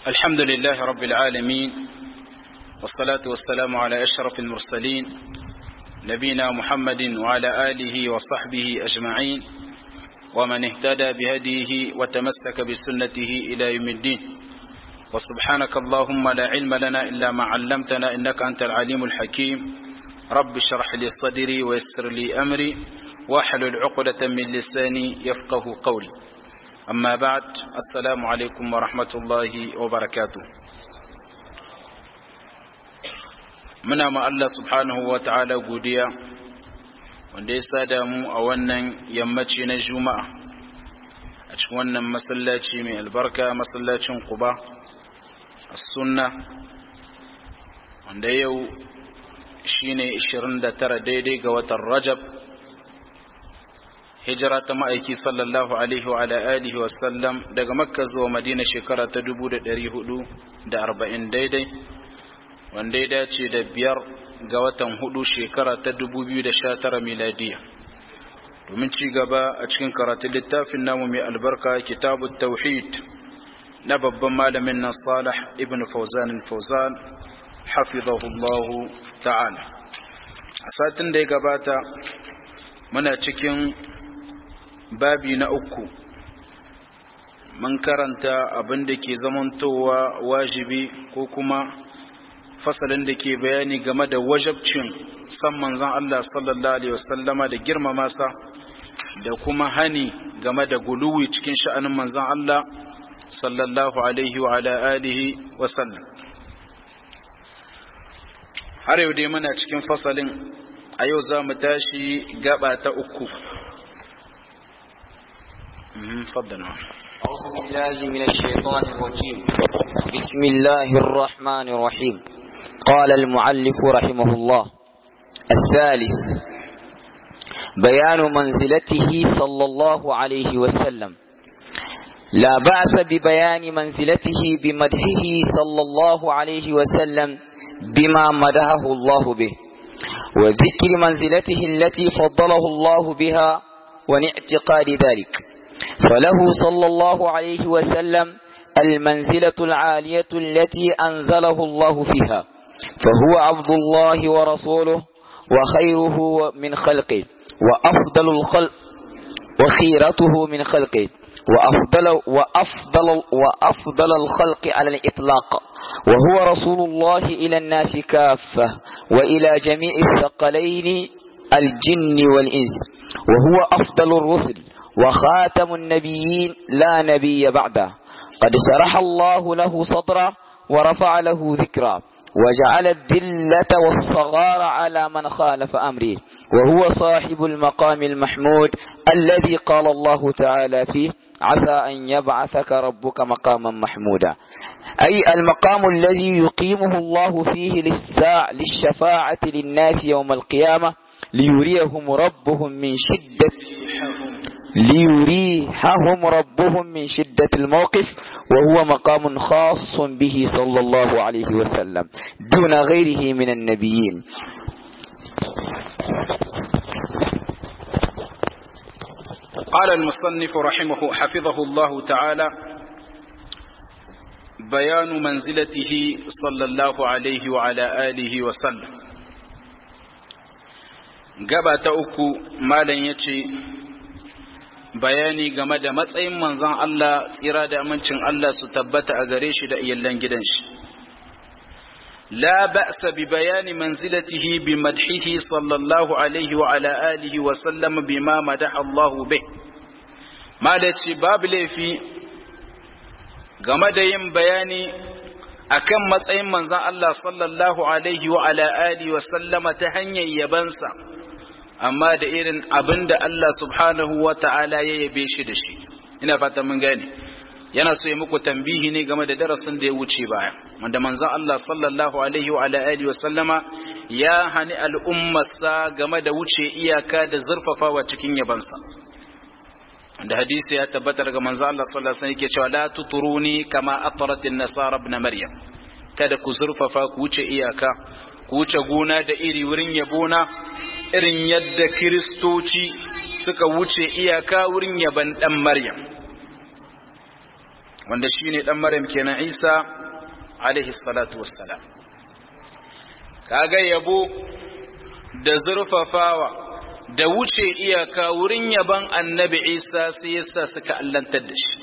الحمد لله رب العالمين والصلاة والسلام على أشرف المرسلين نبينا محمد وعلى آله وصحبه أجمعين ومن اهتدى بهديه وتمسك بسنته إلى يوم الدين وسبحانك اللهم لا علم لنا إلا ما علمتنا إنك أنت العليم الحكيم رب اشرح لي صدري ويسر لي أمري واحلل عقدة من لساني يفقه قولي أما بعد السلام عليكم ورحمة الله وبركاته muna ma Allah subhanahu wa ta'ala godiya wanda ya sada mu a wannan yammaci na juma'a a cikin wannan masallaci mai albarka masallacin kuba a sunna wanda yau shine 29 daidai ga watan rajab hijira ta ma'aiki sallallahu alaihi wa alihi wasallam daga makka zuwa madina shekara ta 440 daidai wanda ya dace da biyar ga watan hudu shekara ta 2019 miladiya domin ci gaba a cikin karatun littafin namu mai albarka kitabut tauhid na babban malamin nan salih ibn fauzan fauzan hafizahullahu ta'ala a satin da ya gabata muna cikin babi na uku mun karanta abin da ke zamantowa wajibi ko kuma fasalin da ke bayani game da wajabcin san manzan Allah sallallahu Alaihi wasallama da girmama sa da kuma hani game da guluwi cikin sha'anin manzan Allah sallallahu Alaihi wa alihi wasallam har yau dai muna cikin fasalin a yau za mu tashi gaba ta uku faddana أعوذ بالله من الشيطان الرجيم بسم الله الرحمن الرحيم قال المعلف رحمه الله الثالث بيان منزلته صلى الله عليه وسلم لا بأس ببيان منزلته بمدحه صلى الله عليه وسلم بما مدحه الله به وذكر منزلته التي فضله الله بها وناعتقاد ذلك فله صلى الله عليه وسلم المنزلة العالية التي أنزله الله فيها فهو عبد الله ورسوله وخيره من خلقه وأفضل الخلق وخيرته من خلقه وأفضل, وأفضل, وأفضل الخلق على الإطلاق وهو رسول الله إلى الناس كافة وإلى جميع الثقلين الجن والإنس وهو أفضل الرسل وخاتم النبيين لا نبي بعده قد شرح الله له صدره ورفع له ذكرا وجعل الذلة والصغار على من خالف أمره وهو صاحب المقام المحمود الذي قال الله تعالى فيه عسى أن يبعثك ربك مقاما محمودا أي المقام الذي يقيمه الله فيه للساع للشفاعة للناس يوم القيامة ليريهم ربهم من شدة ليريحهم ربهم من شدة الموقف وهو مقام خاص به صلى الله عليه وسلم دون غيره من النبيين قال المصنف رحمه حفظه الله تعالى بيان منزلته صلى الله عليه وعلى آله وسلم gaba ta uku malam ya ce bayani game da matsayin manzon Allah tsira da amincin Allah su tabbata a gare shi da iyallan gidan shi la ba'sa bi bayani manzilatihi bi madhihi sallallahu alaihi wa ala alihi wa sallam bima madaha Allah bih malaci babu laifi game da yin bayani akan matsayin manzon Allah sallallahu alaihi wa ala alihi wa sallama ta hanyar yabansa amma da irin abin da Allah subhanahu wa ta'ala ya yabe shi da shi ina fata mun gane yana so ya muku tambihi ne game da darasin da ya wuce baya wanda manzon Allah sallallahu alaihi wa alihi wa sallama ya hani al'ummarsa game da wuce iyaka da zurfafawa cikin yabansa da hadisi ya tabbata daga manzon Allah sallallahu alaihi wasallam yake cewa la tuturuni kama ataratin nasara ibn maryam kada ku zurfafa ku wuce iyaka ku wuce gona da iri wurin yabona irin yadda kiristoci suka wuce iyaka wurin yaban dan maryam wanda shine dan maryam kenan isa alaihi salatu wassalam kaga yabo da zurfafawa da wuce iyaka wurin yaban annabi isa sai yasa suka allantar da shi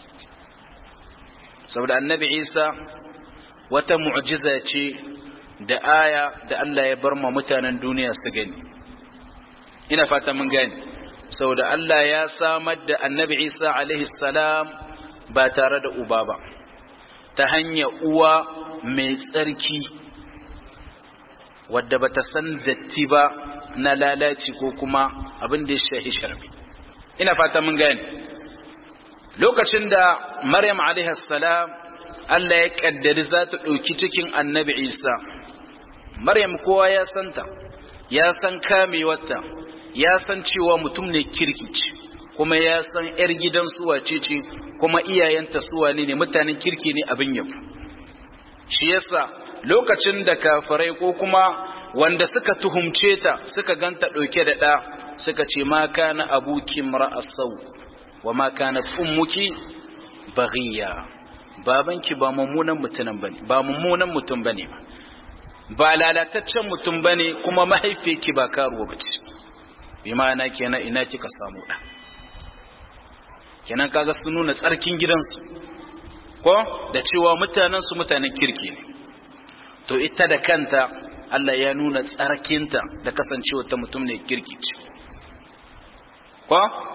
saboda annabi isa wata mu'jiza ce da aya da Allah ya bar ma mutanen duniya su gani ina fata mun gani saboda Allah ya samar da annabi isa alaihi salam ba tare da uba ba ta hanyar uwa mai tsarki wadda ba ta san datti ba na lalaci ko kuma abin da ya shahi sharbi ina fata mun gani lokacin da maryam alaihi salam Allah ya kaddari za ta ɗauki cikin annabi isa maryam kowa ya santa ya san kamewarta ya san cewa mutum ne kirkici kuma ya san 'yar gidan suwace ce kuma iyayenta suwane ne mutanen kirki ne abin yabo shi yasa lokacin da kafirai ko kuma wanda suka tuhumce ta suka ganta ɗauke da ɗa suka ce ma kana abuki ra'asau wa ma kana ummuki baghiya babanki ba mummunan mutum bane ba mummunan mutum bane ba lalataccen mutum bane kuma mahaifiyarki ba karuwa bace bi ma'ana kenan ina kika samu ɗa kenan kaga sun nuna tsarkin gidansu ko da cewa mutanensu mutanen kirki ne to ita da kanta Allah ya nuna tsarkinta da kasancewa ta mutum ne kirki ce ko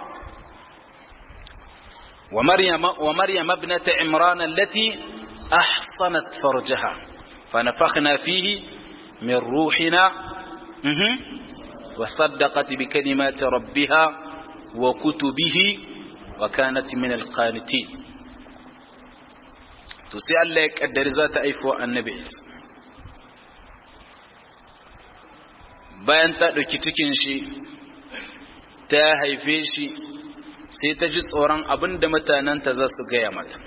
wa maryam wa maryam ibnat imran allati ahsanat farjaha fa nafakhna fihi min ruhina wa saddaqat bi kalimati rabbiha wa kutubihi wa kanat min alqanitin to sai Allah ya kaddari za ta aifo annabi Isa bayan ta ɗauki cikin shi ta haife shi sai ta ji tsoron abin da mutanenta za su gaya mata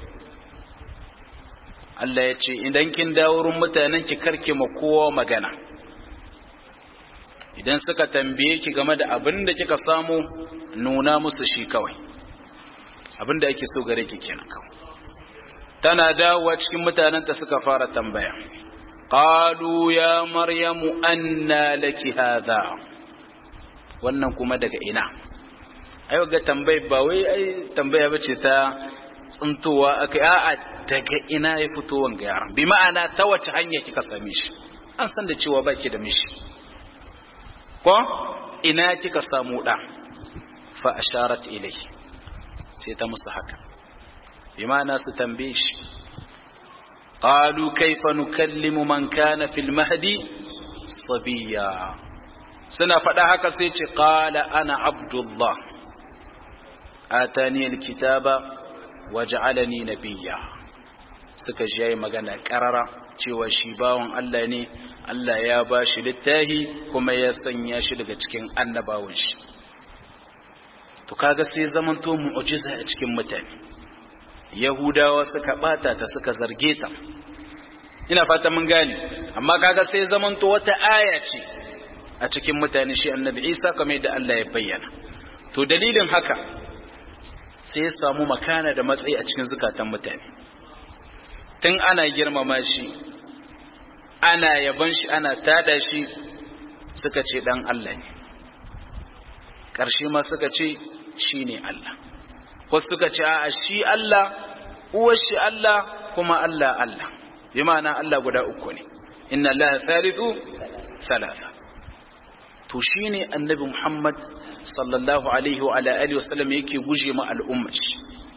Allah ya ce idan kin dawo wurin mutanen ki karke ma kowa magana idan suka tambaye ki game da abin da kika samu nuna musu shi kawai abin da ake so gare ki kenan kawai tana dawowa cikin mutanenta suka fara tambaya qalu ya maryamu anna laki hadha wannan kuma daga ina ai ga tambayi ba wai ai tambaya bace ta tsuntowa akai a'a daga ina ya fito wanga yaran bi ma'ana ta wace hanya kika same shi an san da cewa baki da mishi ko ina kika samu da fa asharat ilayhi sai ta musu haka bi ma'ana su tambaye shi qalu kaifa nukallimu man kana fil mahdi sabiya suna faɗa haka sai ce qala ana abdullah atani alkitaba waj'alani nabiyya suka ji yayi magana karara cewa shi bawon Allah ne Allah ya ba shi littahi kuma ya sanya shi daga cikin annabawan shi to kaga sai zamanto mu'jiza a cikin mutane yahudawa suka bata ta suka zarge ta ina fata mun gane amma kaga sai zamanto wata aya ce a cikin mutane shi annabi Isa kamar yadda Allah ya bayyana to dalilin haka sai ya samu makana da matsayi a cikin zukatan mutane tun ana girmama shi ana yaban shi ana tada shi suka ce dan Allah ne ƙarshe ma suka ce shi ne Allah wasu suka ce a shi Allah uwar shi Allah kuma Allah Allah bi ma'ana Allah guda uku ne inna Allah thalithu thalatha to shine annabi Muhammad sallallahu alaihi wa ala alihi wasallam yake guje ma al'ummar shi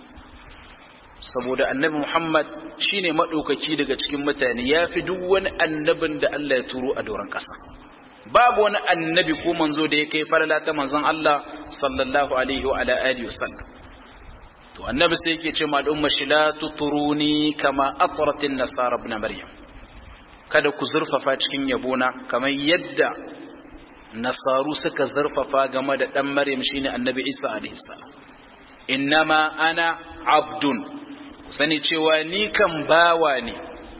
saboda annabi Muhammad shine madaukaki daga cikin mutane yafi duk wani annabin da Allah ya turo a doron ƙasa babu wani annabi ko manzo da ya kai falala ta manzon Allah sallallahu alaihi wa ala alihi wasallam to annabi sai yake ce ma al'umma shi la tuturuni kama atratin nasara ibn maryam kada ku zurfafa cikin yabona kamar yadda nasaru suka zurfafa game da dan maryam shine annabi isa alaihi salam innama ana abdun sani cewa ni kan bawa ne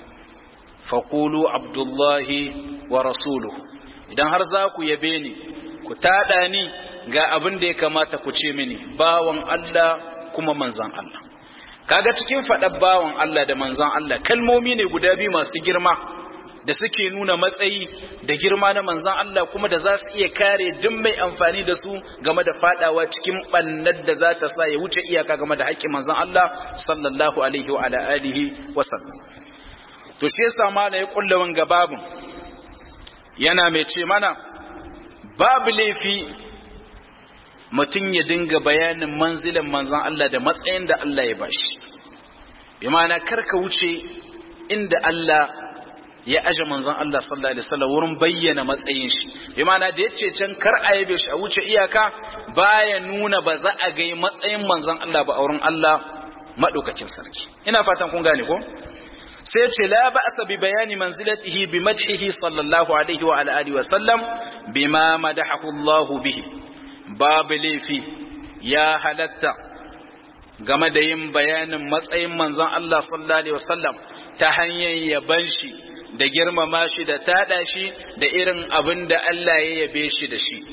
faqulu abdullahi wa rasuluhu idan har za ku yabe ni ku tada ni ga abin da ya kamata ku ce mini bawan Allah kuma manzan Allah kaga cikin faɗar bawan Allah da manzon Allah kalmomi ne guda biyu masu girma da suke nuna matsayi da girma na manzon Allah kuma da za su iya kare duk mai amfani da su game da fadawa cikin bannar da za ta sa ya wuce iyaka game da haƙƙin manzon Allah sallallahu alaihi wa ala alihi wa sallam to shi yasa mala ya kulla wanga babun yana mai ce mana babu laifi mutum ya dinga bayanin manzilan manzon Allah da matsayin da Allah ya bashi bi ma'ana karka wuce inda Allah ya aje manzon Allah sallallahu alaihi wasallam wurin bayyana matsayin shi bi ma'ana da yace can kar a yabe shi a wuce iyaka baya nuna ba za a ga matsayin manzon Allah ba a wurin Allah madaukakin sarki ina fatan kun gane ko sai ce la ba'sa bi bayani manzilatihi bi madhihi sallallahu alaihi wa alihi wa sallam bima madahahu Allah bihi babu laifi ya halatta game da yin bayanin matsayin manzon Allah sallallahu alaihi wasallam ta hanyar yaban shi da girmama shi da tada shi da irin abin da Allah ya yabe shi da shi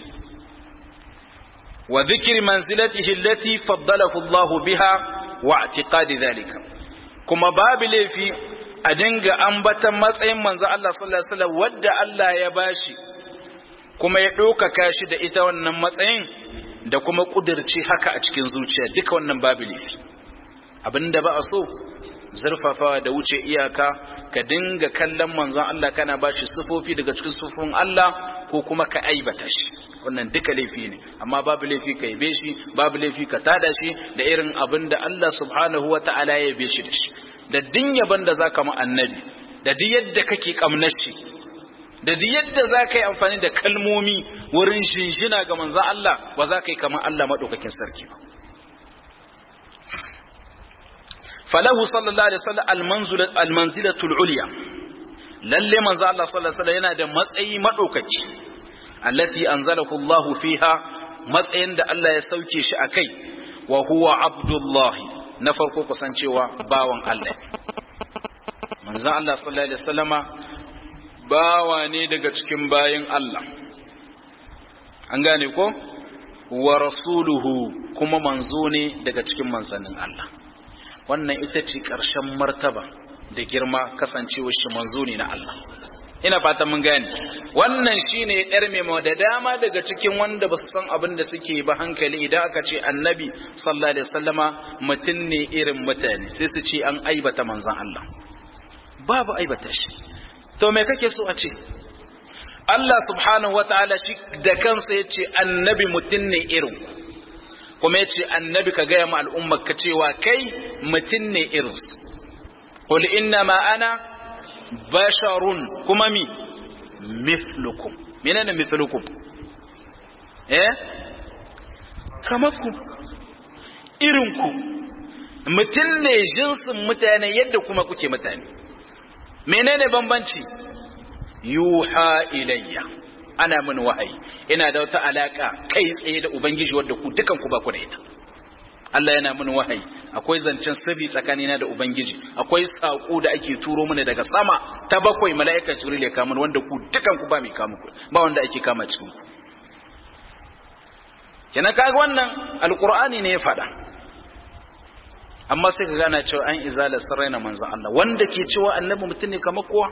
wa dhikri manzilatihi allati faddalahu Allah biha wa i'tiqadi dhalika kuma babu laifi a dinga ambatan matsayin manzon Allah sallallahu alaihi wasallam wadda Allah ya bashi kuma ya ɗaukaka shi da ita wannan matsayin da kuma ƙudurci haka a cikin zuciya duka wannan babu laifi abinda ba a so zurfafawa da wuce iyaka ka dinga kallon manzon Allah kana ba shi sufofi daga cikin sufofin Allah ko kuma ka aibata shi wannan duka laifi ne amma babu laifi ka yabe shi babu laifi ka tada shi da irin abin da Allah subhanahu wata'ala ya yabe shi da shi da din yaban da zaka mu annabi da duk yadda kake kamnar shi da duk yadda za ka yi amfani da kalmomi wurin shinshina ga manzan Allah ba za ka yi kamar Allah maɗaukakin sarki ba. Falahu sallallahu Alaihi wasallam almanzilatul uliya lalle manzan Allah sallallahu Alaihi yana da matsayi maɗaukaki allati anzalahu Allah fiha matsayin da Allah ya sauke shi a kai wa huwa abdullahi na farko kusancewa bawan Allah manzan Allah sallallahu Alaihi wasallama bawa ne daga cikin bayin Allah an gane ko wa rasuluhu kuma manzo ne daga cikin manzannin Allah wannan ita ce ƙarshen martaba da girma kasancewar shi manzo ne na Allah ina fatan mun gane wannan shine yar memo da dama daga cikin wanda ba su san abin da suke ba hankali idan aka ce annabi sallallahu alaihi wasallama mutum ne irin mutane sai su ce an aibata manzon Allah babu aibata shi to me kake so a ce Allah subhanahu wataala shi da kansa ya ce annabi mutum ne irin kuma ya ce annabi ka gaya ma al'ummar ka cewa kai mutum ne irinsu qul inna ma ana basharun kuma mi mithlukum menene mithlukum eh kamakku irinku mutum ne jinsin mutane yadda kuma kuke mutane menene bambanci yuha ilayya ana min wahayi ina da wata alaka kai tsaye da ubangiji wadda ku dukan ku ba ku da ita Allah yana min wahayi akwai zancen sirri tsakanina da ubangiji akwai sako da ake turo mana daga sama ta bakwai mala'ika jibril ya kama wanda ku dukan ku ba mai kama ku ba wanda ake kama cikin ku kenan kaga wannan alqur'ani ne ya faɗa amma sai ka gana cewa an izala sarraina manzan Allah wanda ke cewa annabi mutum ne kamar kowa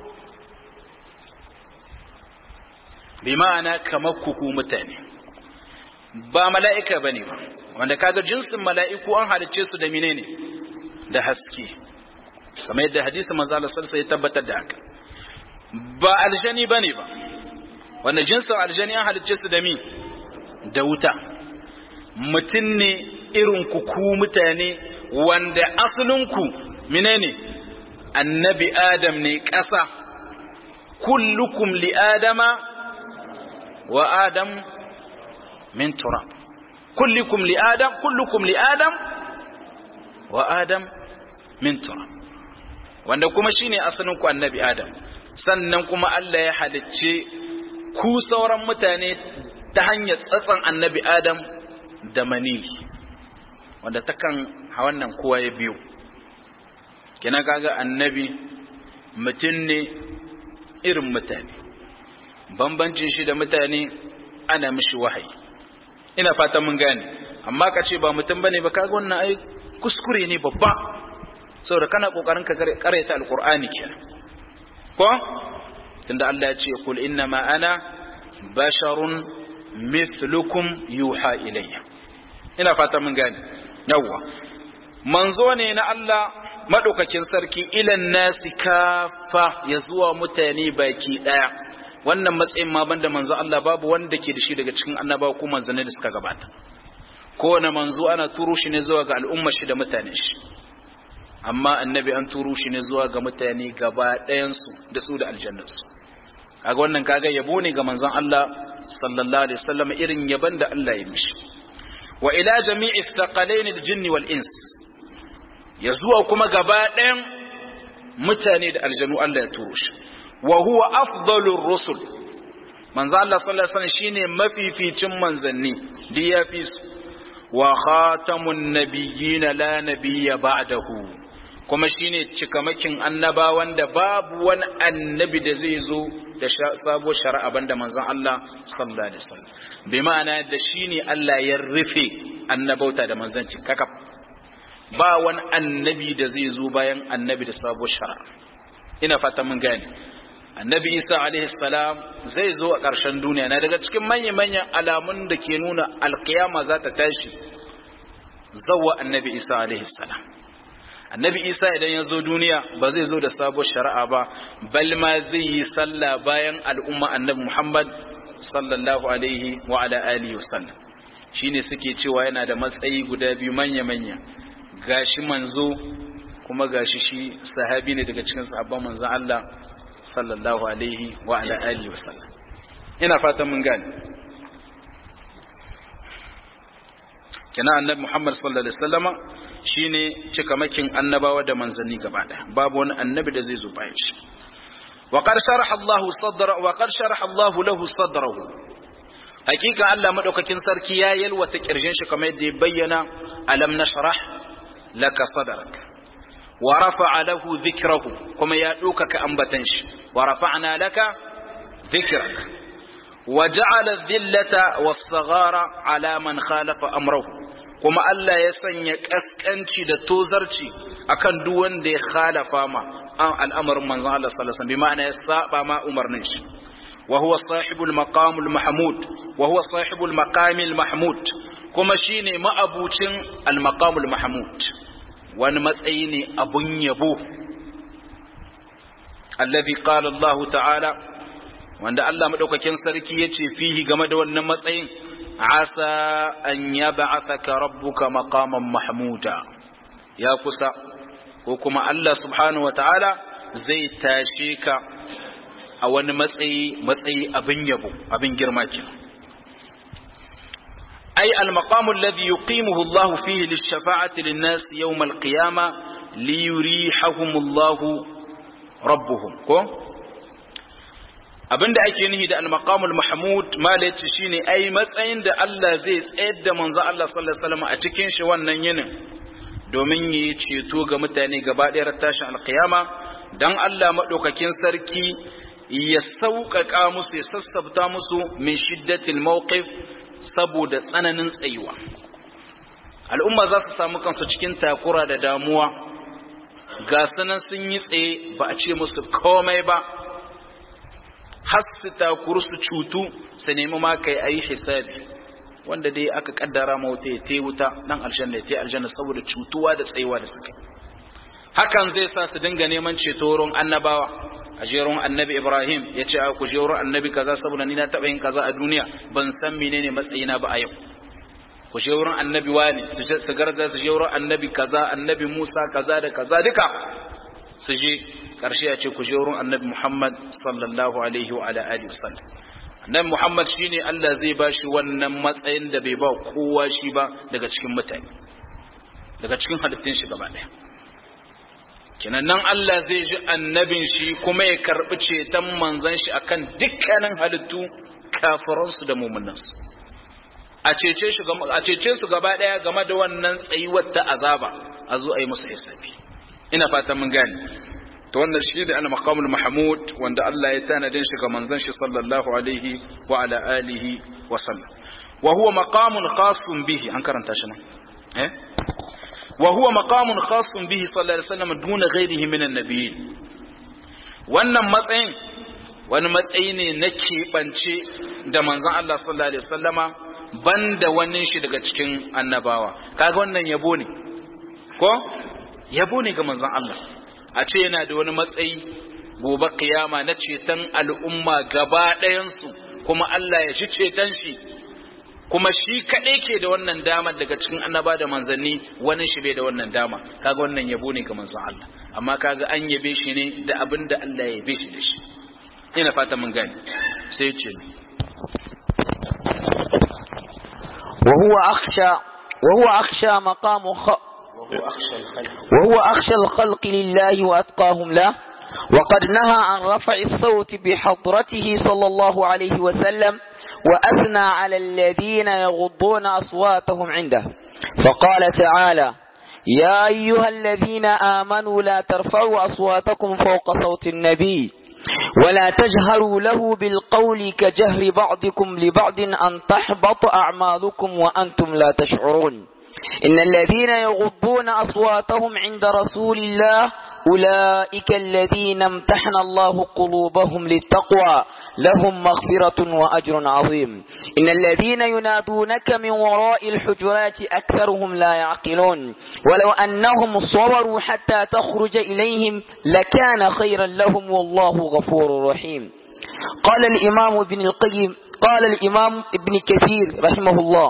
bi ma'ana kamar kuku mutane ba mala'ika ba ne ba wanda kaga jinsin mala'iku an halicce su da menene da haske kamar yadda hadisi manzan Allah sarsa ya tabbatar da haka ba aljani ba ne ba wanda jinsin aljani an halicce su da mi da wuta mutum ne irin kuku mutane wanda asalinku menene annabi adam ne ƙasa kullukum li adama wa adam min turab kullukum li adam kullukum li adam wa adam min turab wanda kuma shine asalinku annabi adam sannan kuma Allah ya halicce ku sauran mutane ta hanyar tsatsan annabi adam da maniyi wanda takan a wannan kowa ya biyu kina kaga annabi mutum ne irin mutane bambancin shi da mutane ana mishi wahayi ina fata mun gane amma ka ce ba mutum bane ba kaga wannan ai kuskure ne babba saboda kana kokarin ka karanta alqur'ani kenan ko tunda Allah ya ce kul inna ma ana basharun mithlukum yuha ilayya ina fata mun gane yawwa manzo ne na Allah madaukakin sarki ilan nasi kafa ya zuwa mutane baki daya wannan matsayin ma banda manzo Allah babu wanda ke da shi daga cikin annabawa ko manzanni da suka gabata kowane manzo ana turo shi ne zuwa ga al'umma shi da mutanen shi amma annabi an turo shi ne zuwa ga mutane gaba ɗayansu da su da aljannarsu kaga wannan kaga yabo ne ga manzon Allah sallallahu alaihi wasallam irin yaban da Allah ya mishi wa ila jami'i thaqalain al-jinn wal ins ya zuwa kuma gaba ɗayan mutane da aljanu Allah ya turo shi wa huwa afdalur rusul manzon Allah sallallahu alaihi wasallam shine mafificin manzanni da ya fi wa khatamun nabiyyin la nabiyya ba'dahu kuma shine cikamakin annabawan da babu wani annabi da zai zo da sabo shari'a banda manzon Allah sallallahu alaihi wasallam bi ma'ana da shine Allah ya rufe annabauta da manzanci kaka ba wani annabi da zai zo bayan annabi da sabo shari'a ina fata mun gane annabi Isa alaihi salam zai zo a ƙarshen duniya na daga cikin manyan manyan alamun da ke nuna alkiyama za ta tashi zawwa annabi Isa alaihi salam annabi isa idan ya zo duniya ba zai zo da sabon shari'a ba bal ma zai yi sallah bayan al'umma annabi muhammad sallallahu alaihi wa ala alihi wasallam shine suke cewa yana da matsayi guda biyu manya manya gashi manzo kuma gashi shi sahabi ne daga cikin sahabban manzon Allah sallallahu alaihi wa ala alihi wasallam ina fatan mun gane kenan annabi muhammad sallallahu alaihi wasallama shine cikamakin annabawa da manzanni gaba daya babu wani annabi da zai zo bayan shi wa qad sharaha Allah sadra wa qad sharaha Allah lahu sadrahu hakika Allah madaukakin sarki ya yalwata kirjin shi kamar yadda ya bayyana alam nashrah laka sadrak wa rafa'a lahu dhikrahu kuma ya dokaka ambatan shi wa rafa'na laka dhikrak wa ja'ala dhillata was-saghara ala man khalafa amrahu kuma Allah ya sanya kaskanci da tozarci akan duk wanda ya khalafa ma an al'amarin manzon Allah sallallahu alaihi wasallam bi ma'ana ya saba ma umarnin shi wa huwa sahibul maqamul mahmud wa huwa sahibul maqamil mahmud kuma shine ma'abucin al maqamul mahmud wani matsayi ne abun yabo alladhi qala Allah ta'ala wanda Allah madaukakin sarki yace fihi game da wannan matsayin asa an yab'athaka rabbuka maqaman mahmuda ya kusa ko kuma Allah subhanahu wataala zai tashe ka a wani matsayi matsayi abin yabo abin girma kenan ay al-maqamu alladhi yuqimuhu Allah fihi lish-shafa'ati lin-nas yawm al-qiyamah liyurihahum Allah rabbuhum ko abinda ake nihi da al-maqamul mahmud malaci shine ai matsayin da Allah zai tsayar da manzo Allah sallallahu alaihi wasallam a cikin shi wannan yinin domin yi ceto ga mutane gaba ɗaya tashin alkiyama dan Allah madaukakin sarki ya sauƙaƙa musu ya sassabta musu min shiddatil mawqif saboda tsananin tsayuwa al'umma za su samu kansu cikin takura da damuwa ga sanan sun yi tsaye ba a ce musu komai ba har su takuru su cutu su nemi ma kai ayi hisabi wanda dai aka kaddara ma wuta ya tai wuta nan aljanna ya tai aljanna saboda cutuwa da tsayuwa da suka hakan zai sa su dinga neman ceto wurin annabawa a jeron annabi ibrahim ya ce a ku je wurin annabi kaza saboda ni na taɓa yin kaza a duniya ban san menene matsayina ba a yau ku je wurin annabi wani su garza su je wurin annabi kaza annabi musa kaza da kaza duka su je karshe ya ce ku je wurin annabi muhammad sallallahu alaihi wa ala alihi wasallam annabi muhammad shine Allah zai ba shi wannan matsayin da bai ba kowa shi ba daga cikin mutane daga cikin halittun shi gaba daya kenan nan Allah zai ji annabin shi kuma ya karbi ceton manzon shi akan dukkanin halittu kafiransu da mu'minansu a cece shi a cece su gaba daya game da wannan tsayuwar ta azaba a zo a yi musu hisabi ina fatan mun gane to wannan shi da al-maqamul mahmud wanda Allah ya tanadin shi ga manzon shi sallallahu alaihi wa ala alihi wa sallam wa huwa maqamun khasun bihi an karanta shi nan eh wa huwa maqamun khasun bihi sallallahu alaihi wasallam duna ghairihi min an-nabiyyin wannan matsayin wani matsayi ne na keɓance da manzon Allah sallallahu alaihi wasallama banda wani shi daga cikin annabawa kaga wannan yabo ne ko yabo ne ga manzon Allah a ce yana da wani matsayi gobe kiyama na ceton al'umma gaba ɗayansu kuma Allah ya shi ceton shi kuma shi kaɗai ke da wannan dama daga cikin annaba da manzanni wani shi bai da wannan dama kaga wannan yabo ne ga manzon Allah amma kaga an yabe shi ne da abin da Allah ya yabe shi da shi ina fata mun gane sai ce وهو أخشى وهو أخشى مقام خ... وهو أخشى الخلق لله وأتقاهم له وقد نهى عن رفع الصوت بحضرته صلى الله عليه وسلم وأثنى على الذين يغضون أصواتهم عنده فقال تعالى يا أيها الذين آمنوا لا ترفعوا أصواتكم فوق صوت النبي ولا تجهروا له بالقول كجهر بعضكم لبعض أن تحبط أعمالكم وأنتم لا تشعرون إن الذين يغضون أصواتهم عند رسول الله أولئك الذين امتحن الله قلوبهم للتقوى لهم مغفرة وأجر عظيم إن الذين ينادونك من وراء الحجرات أكثرهم لا يعقلون ولو أنهم صبروا حتى تخرج إليهم لكان خيرا لهم والله غفور رحيم قال الإمام ابن القيم قال الإمام ابن كثير رحمه الله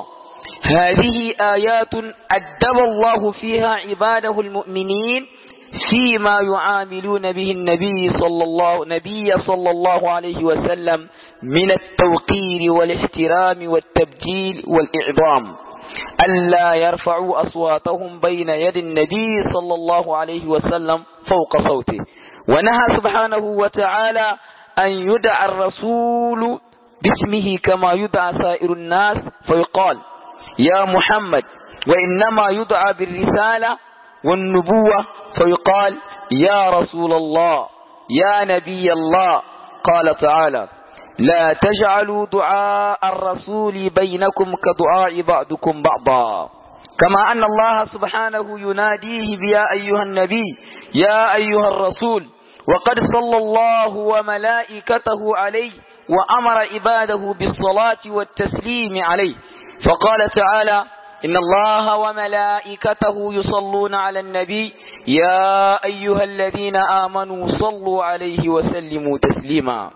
هذه آيات أدب الله فيها عباده المؤمنين فيما يعاملون به النبي صلى الله نبي صلى الله عليه وسلم من التوقير والاحترام والتبجيل والإعظام ألا يرفعوا أصواتهم بين يد النبي صلى الله عليه وسلم فوق صوته ونهى سبحانه وتعالى أن يدعى الرسول باسمه كما يدعى سائر الناس فيقال يا محمد وإنما يدعى بالرسالة والنبوة فيقال يا رسول الله يا نبي الله قال تعالى لا تجعلوا دعاء الرسول بينكم كدعاء بعضكم بعضا كما أن الله سبحانه يناديه بيا أيها النبي يا أيها الرسول وقد صلى الله وملائكته عليه وأمر عباده بالصلاة والتسليم عليه فقال تعالى إن الله وملائكته يصلون على النبي يا أيها الذين آمنوا صلوا عليه وسلموا تسليما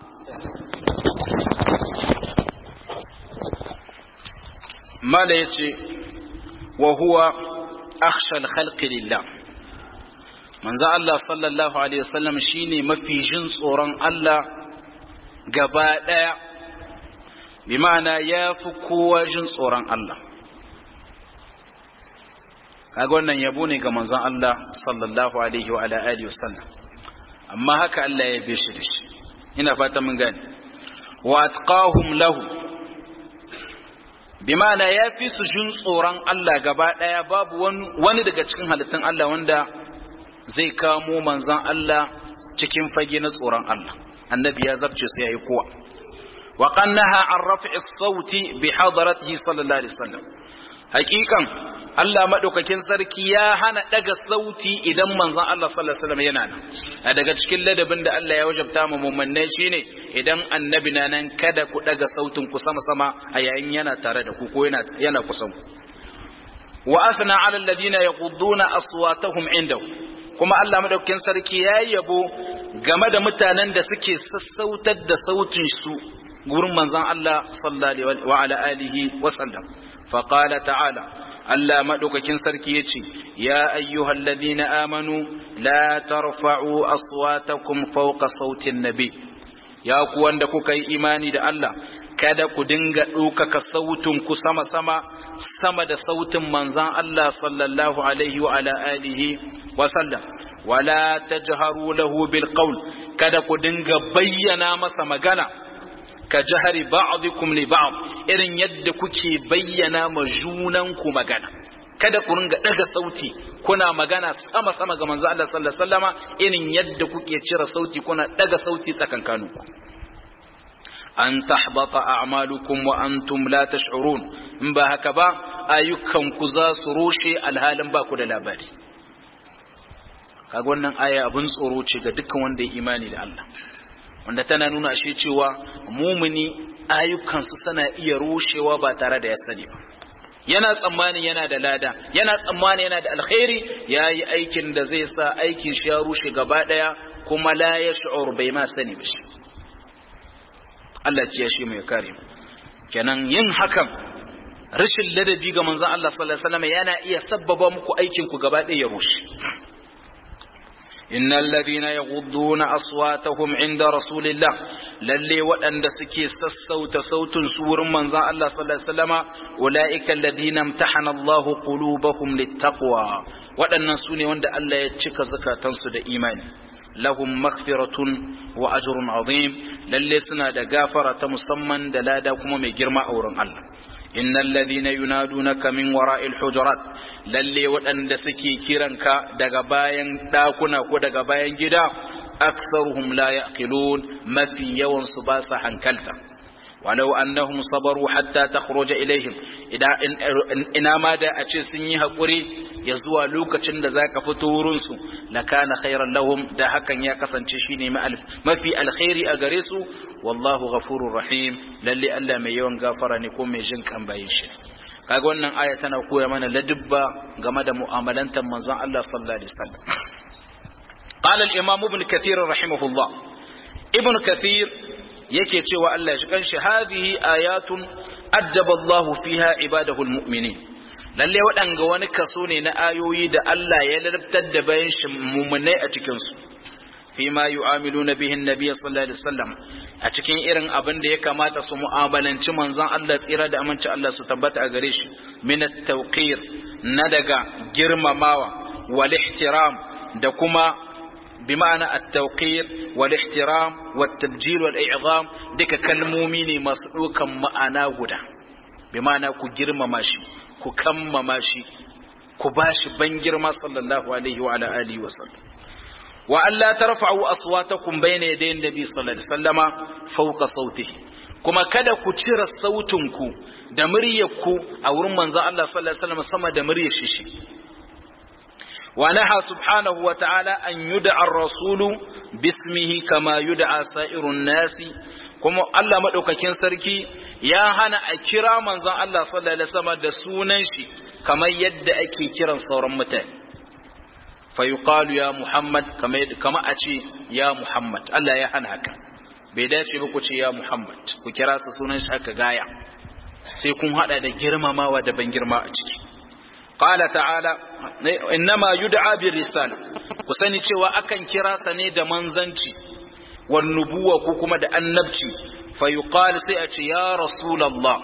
ما ليتي وهو أخشى الخلق لله من ذا الله صلى الله عليه وسلم شيني ما في جنس أوران الله قباء بمعنى يافكوا جنس أوران الله kaga wannan yabo ne ga manzon Allah sallallahu alaihi wa ala alihi wasallam amma haka Allah ya yabe shi da shi ina fata mun gane wa atqahum lahu bimana ya fi su jin tsoron Allah gaba daya babu wani daga cikin halittun Allah wanda zai kamo manzon Allah cikin fage na tsoron Allah annabi ya zarce sai yayi kowa wa qannaha an raf'i as-sauti bi hadaratihi sallallahu alaihi wasallam hakikan Allah maɗaukakin sarki ya hana ɗaga sauti idan manzon Allah sallallahu alaihi wasallam yana nan a daga cikin ladabin da Allah ya wajabta mu mu'minai shine idan annabi na nan kada ku ɗaga sautin ku sama sama a yayin yana tare da ku ko yana yana kusan ku wa athna ala alladhina yaqudduna aswatahum indahu kuma Allah maɗaukakin sarki ya yabo game da mutanen da suke sassautar da sautin su gurin manzon Allah sallallahu wa ala alihi wa sallam faqala ta'ala Allah maɗaukakin sarki ya ce, Ya ayyuhal ladina amanu, la tarfa'u aswatakum fawqa sautin nabi, ya ku wanda kuka yi imani da Allah, kada ku dinga ɗaukaka sautin ku sama-sama, sama da sautin manzan Allah sallallahu alaihi wa ala alihi wa sallam. Wala tajharu lahu bil qawl kada ku dinga bayyana masa magana. ka jahari ba'dikum li ba'd irin yadda kuke bayyana ma junanku magana kada ku ringa daga sauti kuna magana sama sama ga manzo Allah sallallahu alaihi wasallama irin yadda kuke cire sauti kuna daga sauti tsakankaninku an tahbata a'malukum wa antum la tash'urun in ba haka ba ayyukanku za su rushe alhalin ba ku da labari kaga wannan aya abin tsoro ce ga dukkan wanda ya imani da Allah wanda tana nuna ashe cewa mumuni ayyukansu suna iya rushewa ba tare da ya sani ba yana tsammani yana da lada yana tsammani yana da alkhairi ya yi aikin da zai sa aikin shi ya rushe gaba daya kuma la ya shi'ur bai ma sani ba shi Allah ya shi mai kare kenan yin hakan rashin ladabi ga manzon Allah sallallahu alaihi wasallam yana iya sabbaba muku aikin ku gaba daya ya rushe إن الذين يغضون أصواتهم عند رسول الله للي وأن سكي سسوت صوت سور من زان الله صلى الله عليه وسلم أولئك الذين امتحن الله قلوبهم للتقوى وأن سوني وأن الله يتشك زكاة تنسد إيمان لهم مغفرة وأجر عظيم للي سنا دا غافرة مسمى دلادا كما مجرم أورن الله إن الذين ينادونك من وراء الحجرات lalle waɗanda suke kiranka daga bayan ɗakuna ko daga bayan gida aksaruhum la yaqilun mafi yawan su ba sa hankalta walau annahum sabaru hatta takhruja ilaihim idan ina ma da a ce sun yi hakuri ya zuwa lokacin da zaka fito wurin su lakana khairan lahum da hakan ya kasance shine mafi alkhairi a gare su wallahu ghafurur rahim lalle Allah mai yawan gafara ne ko mai jin kan bayin shi kaga wannan aya tana koya mana ladubba game da mu'amalantar manzon Allah sallallahu alaihi wasallam qala al-imam ibn kathir rahimahullah ibn kathir yake cewa Allah shi kanshi hadhihi ayatun ajjaba Allah fiha ibadahu al-mu'minin lalle waɗanga wani kaso ne na ayoyi da Allah ya ladabtar da bayan shi mumunai a cikin su فيما يعاملون به النبي صلى الله عليه وسلم a cikin irin abin da ya kamata su mu'amalanci manzon Allah tsira da aminci Allah su tabbata a gare shi min at-tawqir na daga girmamawa wal ihtiram da kuma bi ma'ana at-tawqir wal ihtiram wat tabjil wal i'zam duka kalmomi ne masu dukan ma'ana guda bi ma'ana ku girmama shi ku kammama shi ku bashi ban girma sallallahu alaihi wa ala alihi wa sallam wa Allah tarfa'u aswatakum bayna yaday nabi sallallahu alaihi wasallama fawqa sautihi kuma kada ku cire sautinku da muryarku a wurin manzo Allah sallallahu alaihi wasallam sama da muryar shi wa naha subhanahu wa ta'ala an yud'a ar-rasulu bismihi kama yud'a sa'irun nasi kuma Allah madaukakin sarki ya hana a kira manzon Allah sallallahu alaihi wasallam da sunan shi kamar yadda ake kiran sauran mutane fayuqalu ya Muhammad kama a ce ya Muhammad Allah ya hana haka bai dace ba ku ce ya Muhammad ku kira su sunan shi haka gaya sai kun hada da girmamawa da ban girma a ciki qala ta'ala innama yud'a bir risala ku sani cewa akan kira sa ne da manzanci wan nubuwa ko kuma da annabci fayuqal sai a ce ya rasulullah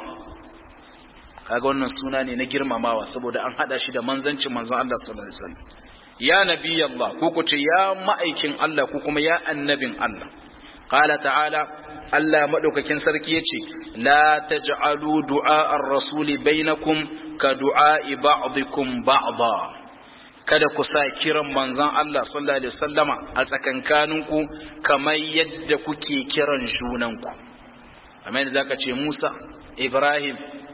kaga wannan suna ne na girmamawa saboda an hada shi da manzancin manzon Allah sallallahu alaihi wasallam ya nabi Allah ko ku ce ya ma'aikin Allah ko kuma ya annabin Allah qala ta'ala Allah madaukakin sarki yace la taj'alu du'a ar-rasuli bainakum ka du'a ba'dikum ba'da kada ku sa kiran manzon Allah sallallahu alaihi wasallama a tsakankaninku kamar yadda kuke kiran junanku kamar yadda zaka ce Musa Ibrahim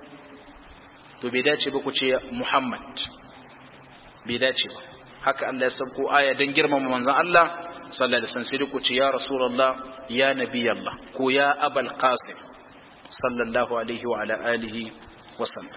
to bai dace ba ku ce Muhammad bai dace ba haka Allah ya sauko aya don girmama manzon Allah sallallahu alaihi wasallam sai ku ce ya rasulullah ya nabi Allah ko ya abul qasim sallallahu alaihi wa ala alihi wa sallam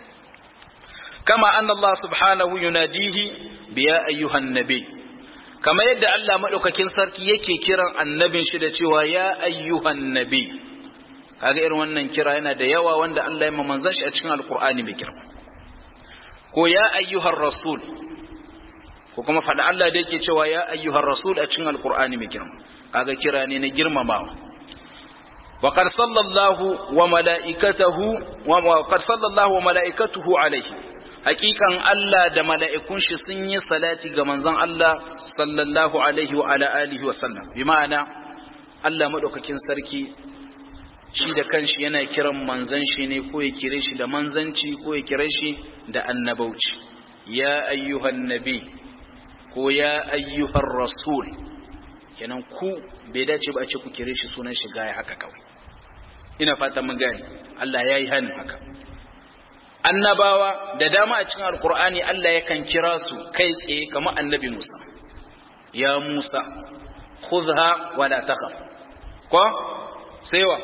kama anna Allah subhanahu yunadihi bi ya ayyuhan nabi kama yadda Allah madaukakin sarki yake kiran annabin shi da cewa ya ayyuhan nabi kaga irin wannan kira yana da yawa wanda Allah ya manzon shi a cikin alqur'ani mai girma ko ya ayyuhar rasul ko kuma faɗa Allah da yake cewa ya ayyuhar rasul a cikin alkur'ani mai girma kaga kira ne na girmamawa wa qad sallallahu wa malaikatahu wa qad sallallahu wa malaikatuhu alaihi hakikan Allah da mala'ikun shi sun yi salati ga manzon Allah sallallahu alaihi wa ala alihi wa sallam bi ma'ana Allah madaukakin sarki shi da kanshi yana kiran manzon shi ne ko ya kire shi da manzanci ko ya kire shi da annabauci ya ayyuhan nabi ko ya ayyuhar rasul kenan ku bai dace ba a ce ku kire shi sunan shi gaya haka kawai ina fata mun gane Allah ya yi hannun haka annabawa da dama a cikin alkur'ani Allah yakan kira su kai tsaye kamar annabi Musa ya Musa khudha wa la takhaf ko sai wa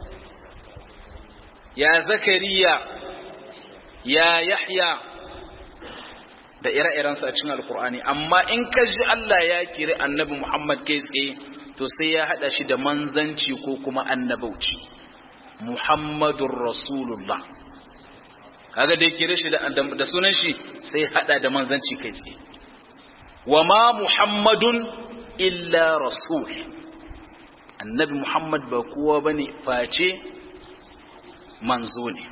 ya zakariya ya yahya da ire-irensu a cikin alkur'ani amma in ka ji Allah ya kiri annabi Muhammad kai tsaye to sai ya hada shi da manzanci ko kuma annabauci Muhammadur Rasulullah kaga dai kire shi da da sunan shi sai hada da manzanci kai tsaye wa ma Muhammadun illa rasul annabi Muhammad ba kowa bane face manzo ne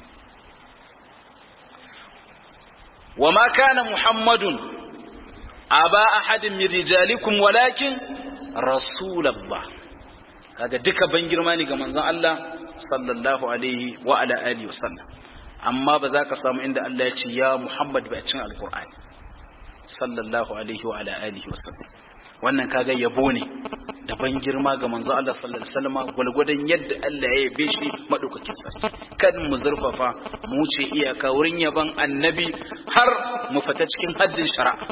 wa ma kana Muhammadun aba ahadin min rijalikum walakin rasulullah kaga duka ban girma ne ga manzon Allah sallallahu alaihi wa ala alihi wasallam amma ba za ka samu inda Allah ya ce ya Muhammad ba a cikin alqur'ani sallallahu alaihi wa ala alihi wasallam wannan kaga yabo ne da ban girma ga manzon Allah sallallahu alaihi wasallam gulgudan yadda Allah ya yabe shi madaukakin sa kan mu zurfafa mu wuce iyaka wurin yaban annabi har mu fita cikin haddin shari'a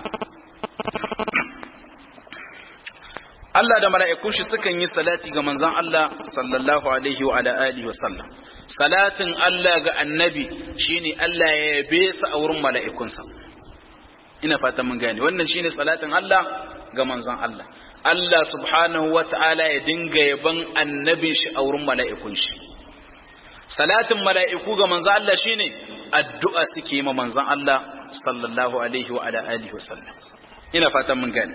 Allah da mala'ikun shi sukan yi salati ga manzon Allah sallallahu alaihi wa ala alihi wa sallam salatin Allah ga annabi shine Allah ya yabe sa a wurin mala'ikunsa ina fata mun gane wannan shine salatin Allah ga manzon Allah Allah subhanahu wa ta'ala ya dinga yaban annabin shi a wurin mala'ikun shi salatin mala'iku ga manzon Allah shine addu'a suke yi ma manzon Allah sallallahu alaihi wa ala alihi wa sallam ina fata mun gane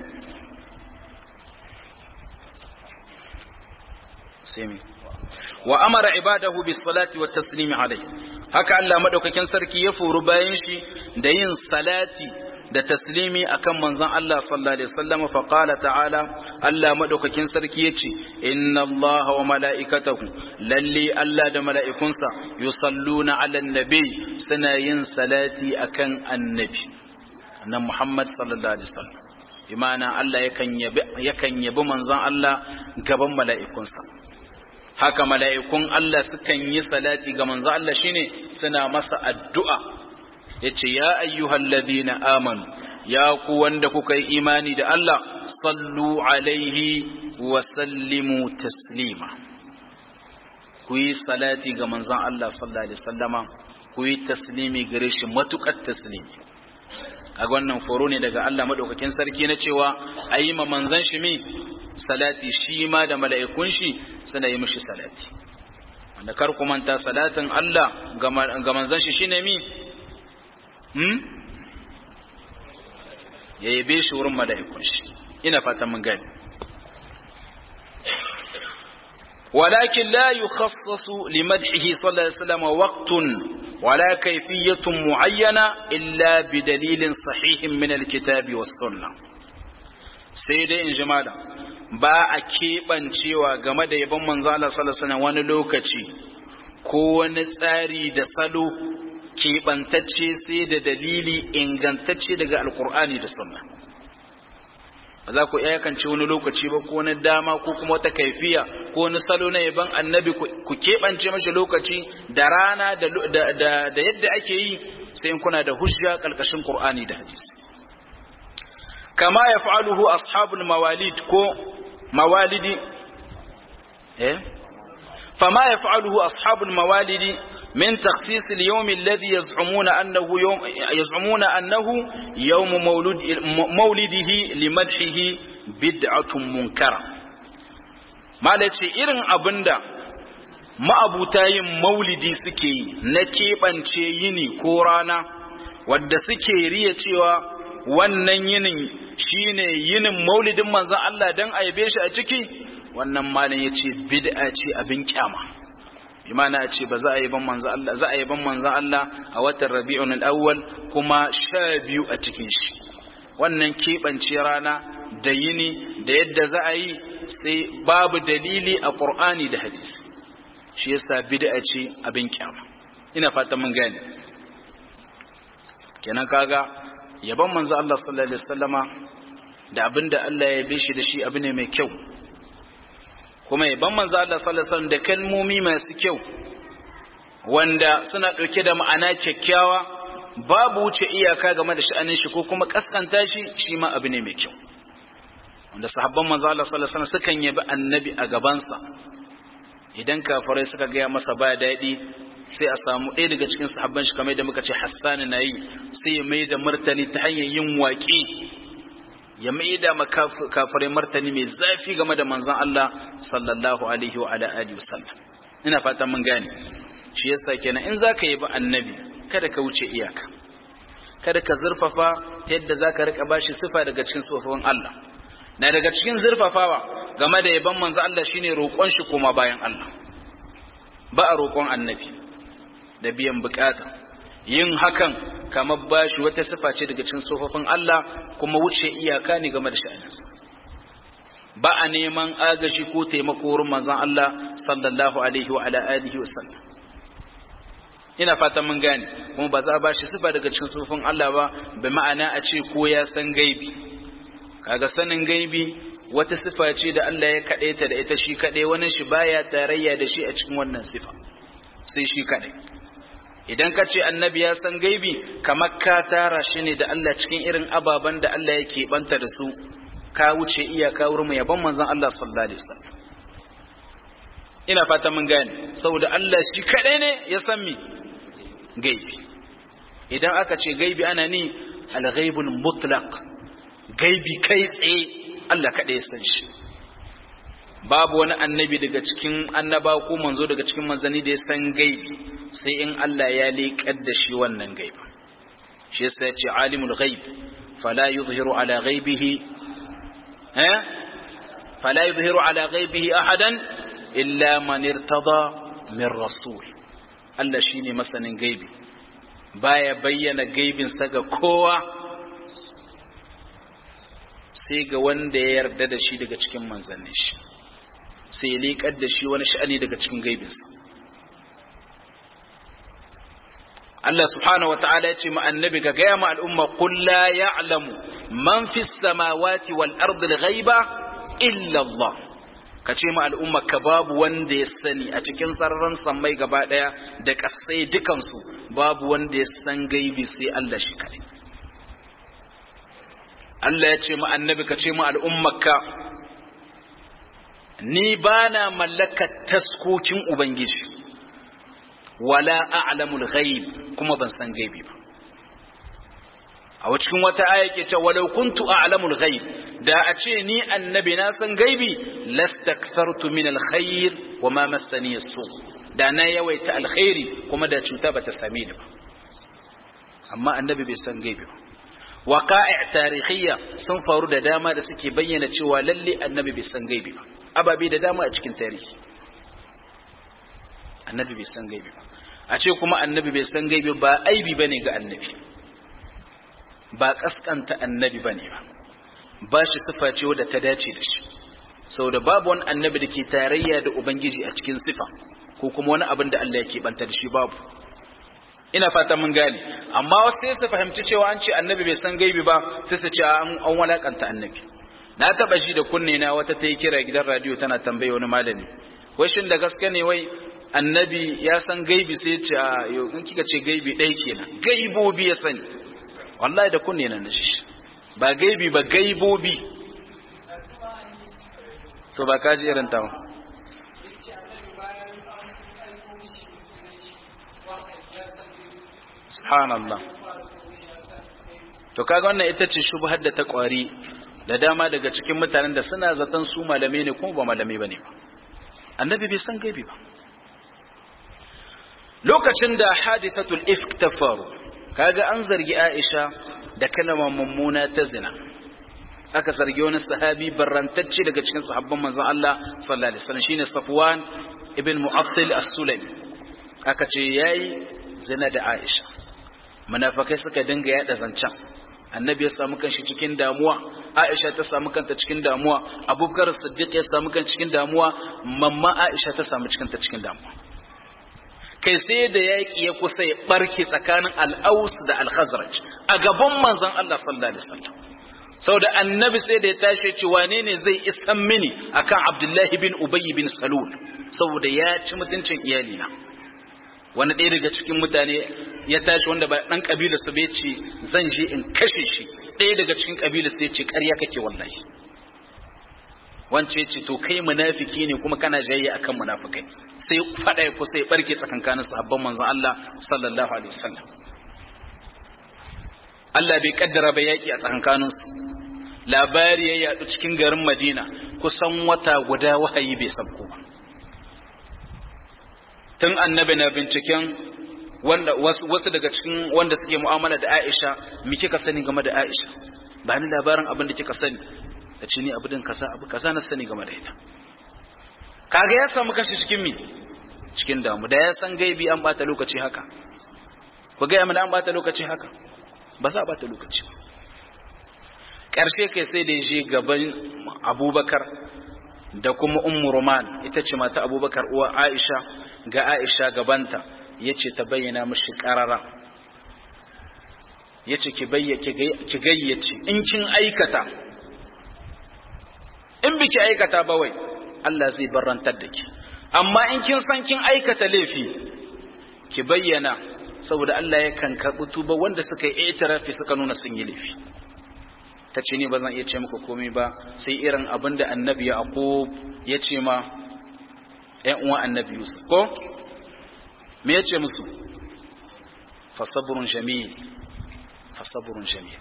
sami wa amara ibadahu bis salati wat taslim alayhi haka Allah madaukakin sarki ya furu bayan shi da yin salati da taslimi akan manzon Allah sallallahu alaihi wasallam fa qala ta'ala Allah madaukakin sarki yace inna Allah wa mala'ikatahu lalli Allah da mala'ikunsa yusalluna 'alan nabi suna yin salati akan annabi annan Muhammad sallallahu alaihi wasallam imana Allah yakan yabi yakan yabi manzon Allah gaban mala'ikunsa haka mala'ikun Allah sukan yi salati ga manzo Allah shine suna masa addu'a yace ya ayyuhal ladina amanu ya ku wanda kuka yi imani da Allah sallu alaihi wa sallimu taslima ku yi salati ga manzon Allah sallallahu alaihi wasallama ku yi taslimi gare shi matukar taslimi kaga wannan foro ne daga Allah madaukakin sarki na cewa ayi ma manzon shi mi salati shi ma da mala'ikun shi suna yi mishi salati wanda kar ku manta salatin Allah ga manzon shi shine mi hmm ya yabe shi wurin mala'ikun shi ina fatan mun gani ولكن لا يخصص لمدحه صلى الله عليه وسلم وقت ولا كيفية معينة إلا بدليل صحيح من الكتاب والسنة سيدي إن جمالا ba a keɓancewa game da yabon manzo Allah sallallahu alaihi wani lokaci ko wani tsari da salo keɓantacce sai da dalili ingantacce daga alkur'ani da sunna ba za ku iyakance wani lokaci ba ko wani dama ko kuma wata kaifiya ko wani salo na yaban annabi ku keɓance mashi lokaci da rana da yadda ake yi sai in kuna da hujja ƙarƙashin qur'ani da hadisi kama ya fa'aluhu ashabul mawalid ko mawalidi eh fama ya fa'aluhu ashabul mawalidi min takhsis al-yawm alladhi yaz'umuna annahu yawm yaz'umuna annahu yawm mawlud mawlidihi limadhihi bid'atun munkara malace irin abinda ma'abuta yin maulidi suke yi na keɓance yini ko rana wadda suke riya cewa wannan yinin shine yinin maulidin manzon Allah dan aibe shi a ciki wannan malam yace bid'a ce abin kyama imana a ce ba za a yi ban manzon Allah za a yi ban manzon Allah a watan Rabi'un al-Awwal kuma sha biyu a cikin shi wannan keɓance rana da yini da yadda za a yi sai babu dalili a Qur'ani da hadisi shi yasa bid'a ce abin kyama ina fatan mun gane kenan kaga yaban manzo Allah sallallahu alaihi wasallama da abinda Allah ya yabe shi da shi abu ne mai kyau kuma yaban manzo Allah sallallahu alaihi wasallam da kalmomi masu kyau wanda suna ɗauke da ma'ana kyakkyawa babu wuce iyaka game da sha'anin shi ko kuma kaskanta shi shi ma abu ne mai kyau wanda sahabban manzo Allah sallallahu alaihi wasallam sukan yabi annabi a gabansa idan kafirai suka ga masa ba daɗi sai a samu ɗaya daga cikin sahabban shi kamar da muka ce Hassan na yi sai ya mai da martani ta hanyar yin waƙi ya mai da kafirai martani mai zafi game da manzon Allah sallallahu alaihi wa ala alihi wasallam ina fatan mun gane shi yasa kenan in zaka yi ba annabi kada ka wuce iyaka kada ka zurfafa ta yadda zaka rika bashi sifa daga cikin sifofin Allah na daga cikin zurfafawa game da yaban manzo Allah shine roƙon shi kuma bayan Allah ba a roƙon annabi da biyan bukata yin hakan kamar bashi wata sifa ce daga cikin sifofin Allah kuma wuce iyaka ne game da sha'aninsa ba a neman agashi ko taimako wurin manzon Allah sallallahu alaihi wa ala alihi wa sallam ina fatan mun gane kuma ba za a bashi sifa daga cikin sufin Allah ba bi ma'ana a ce ko ya san gaibi kaga sanin gaibi wata sifa ce da Allah ya kaɗe ta da ita shi kaɗai wani shi baya tarayya da shi a cikin wannan sifa sai shi kaɗai idan ka ce annabi ya san gaibi kamar ka tara shi ne da Allah cikin irin ababen da Allah yake banta da su ka wuce iyaka wurin yaban manzon Allah sallallahu alaihi wasallam ina fata mun gane saboda Allah shi kaɗai ne ya san mi gaibi idan aka ce gaibi ana ni al-ghaibul mutlaq gaibi kai tsaye Allah kaɗai ya san shi babu wani annabi daga cikin annaba ko manzo daga cikin manzanni da ya san gaibi sai in Allah ya leƙar da shi wannan gaibi shi yasa ya ce alimul ghaib fala yuzhiru ala ghaibihi eh fala yuzhiru ala ghaibihi ahadan illa man irtada min rasul Allah shine masanin gaibi baya bayyana gaibin sa ga kowa sai ga wanda ya yarda da shi daga cikin manzannin shi sai ya leƙar da shi wani sha'ani daga cikin gaibinsa Allah subhanahu wa ta'ala ya ce ma annabi ga gaya ma al'umma qul la ya'lamu man fis samawati wal ardi al-ghaiba illa Allah ka ce ma al'umma ka babu wanda ya sani a cikin sararin sammai gaba daya da kasai dukansu babu wanda ya san gaibi sai Allah shi kadai Allah ya ce ma annabi ka ce ma al'ummarka ni ba na mallakar taskokin Ubangiji, wala a'lamul ghaib kuma ban san gaibi ba. A cikin wata aya ke ce, walau kuntu a'lamul ghaib, da a ce ni annabi na san gaibi, lastakthartu min alkhair wa ma massani su da na yawaita alkhairi kuma da cuta bata same ni ba. Amma annabi bai san gaibi ba. Waqa'i' tarihiyya sun faru da dama da suke bayyana cewa lalle annabi bai san gaibi ba. ababe da dama a cikin tarihi annabi bai san gaibi ba a ce kuma annabi bai san gaibi ba aibi bane ga annabi ba kaskanta annabi bane ba ba shi sifa ce wadda ta dace da shi saboda babu wani annabi da ke tarayya da ubangiji a cikin sifa ko kuma wani abin da Allah yake banta da shi babu ina fata mun gane amma wasu sai su fahimci cewa an ce annabi bai san gaibi ba sai su ce an walakanta annabi na taba shi da kunne na wata ta yi kira gidan radio tana tambaye wani malami wai shin da gaske ne wai annabi ya san gaibi sai ce a yau in kika ce gaibi ɗaya kenan gaibobi ya sani wallahi da kunne na nashi ba gaibi ba gaibobi to ba kaji irin tawa subhanallah to kaga wannan ita ce shubhar da ta kwari da dama daga cikin mutanen da suna zaton su malamai ne kuma ba malamai bane ba annabi bai san gaibi ba lokacin da hadithatul ifk ta faru kaga an zargi Aisha da kalmar mummuna ta zina aka zargi wani sahabi barrantacce daga cikin sahabban manzon Allah sallallahu alaihi wasallam shine Safwan ibn Mu'attil as-Sulami aka ce yayi zina da Aisha munafikai suka dinga yada zancan annabi ya samu kanshi cikin damuwa aisha ta samu kanta cikin damuwa abubakar siddiq ya samu kan cikin damuwa mamma aisha ta samu cikinta cikin damuwa kai sai da yaƙi ya kusa ya barke tsakanin al'aus da al-khazraj a gaban manzon Allah sallallahu alaihi wasallam saboda annabi sai da ya tashi ce wane ne zai isan mini akan abdullahi bin ubayy bin salul saboda ya ci mutuncin iyalina wani ɗaya daga cikin mutane ya tashi wanda ba ɗan ƙabila su bai ce zan je in kashe shi ɗaya daga cikin ƙabila su ya ce ƙarya kake wallahi wance ce to kai munafiki ne kuma kana jayya akan munafikai sai fada ya kusa ya barke tsakankanin sahabban manzon Allah sallallahu alaihi wasallam Allah bai kaddara ba yaki a tsakankanin su labari ya yadu cikin garin Madina kusan wata guda wahayi bai sabko ba tun annabi na binciken wanda wasu, wasu daga cikin wanda suke mu'amala da Aisha me kika sani game da Aisha ba ni labarin abin da kika sani da ce ni abu din kaza abu kaza na sani game da ita kaga ya samu kashi cikin mi cikin damu da ya san gaibi an bata lokaci haka ku ga mana an bata lokaci haka ba za a bata lokaci ba karshe kai sai da je gaban Abubakar da kuma Ummu Roman ita ce mata Abubakar uwa Aisha ga Aisha gabanta yace ta bayyana mishi karara yace ki ki gayyace in kin aikata in biki aikata ba wai Allah zai barantar da ki amma in kin san kin aikata laifi ki bayyana saboda Allah yakan karɓi tuba wanda suka yi itirafi suka nuna sun yi laifi ta ce ni ba zan iya ce muku komai ba sai irin abin da annabi yaqub ya ce ma ƴan uwan annabi yusuf ko me ya ce musu fasabrun jamil fasabrun jamil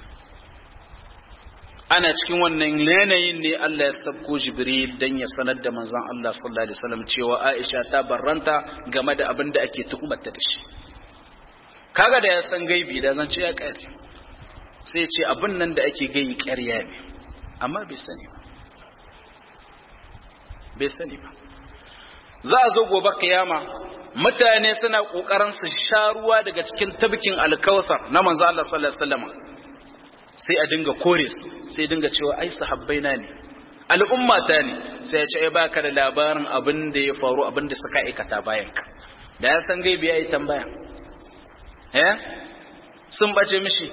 ana cikin wannan yanayin ne Allah ya sabko Jibril dan ya sanar da manzon Allah sallallahu alaihi wasallam cewa Aisha ta barranta game da abin da ake tuhumarta da shi kaga da ya san gaibi da zan ce ya kare sai ce abin nan da ake gayi ƙarya ne amma bai sani ba bai sani ba za a zo gobe kiyama mutane suna kokarin su sha ruwa daga cikin tabkin alkawthar na manzo Allah sallallahu alaihi wasallam sai a dinga kore su sai dinga cewa ai sahabbai na ne al'umma ta ne sai ya ce ai baka da labarin abin da ya faru abin da suka aikata bayan ka da ya san gaibi yayi tambaya eh sun bace mishi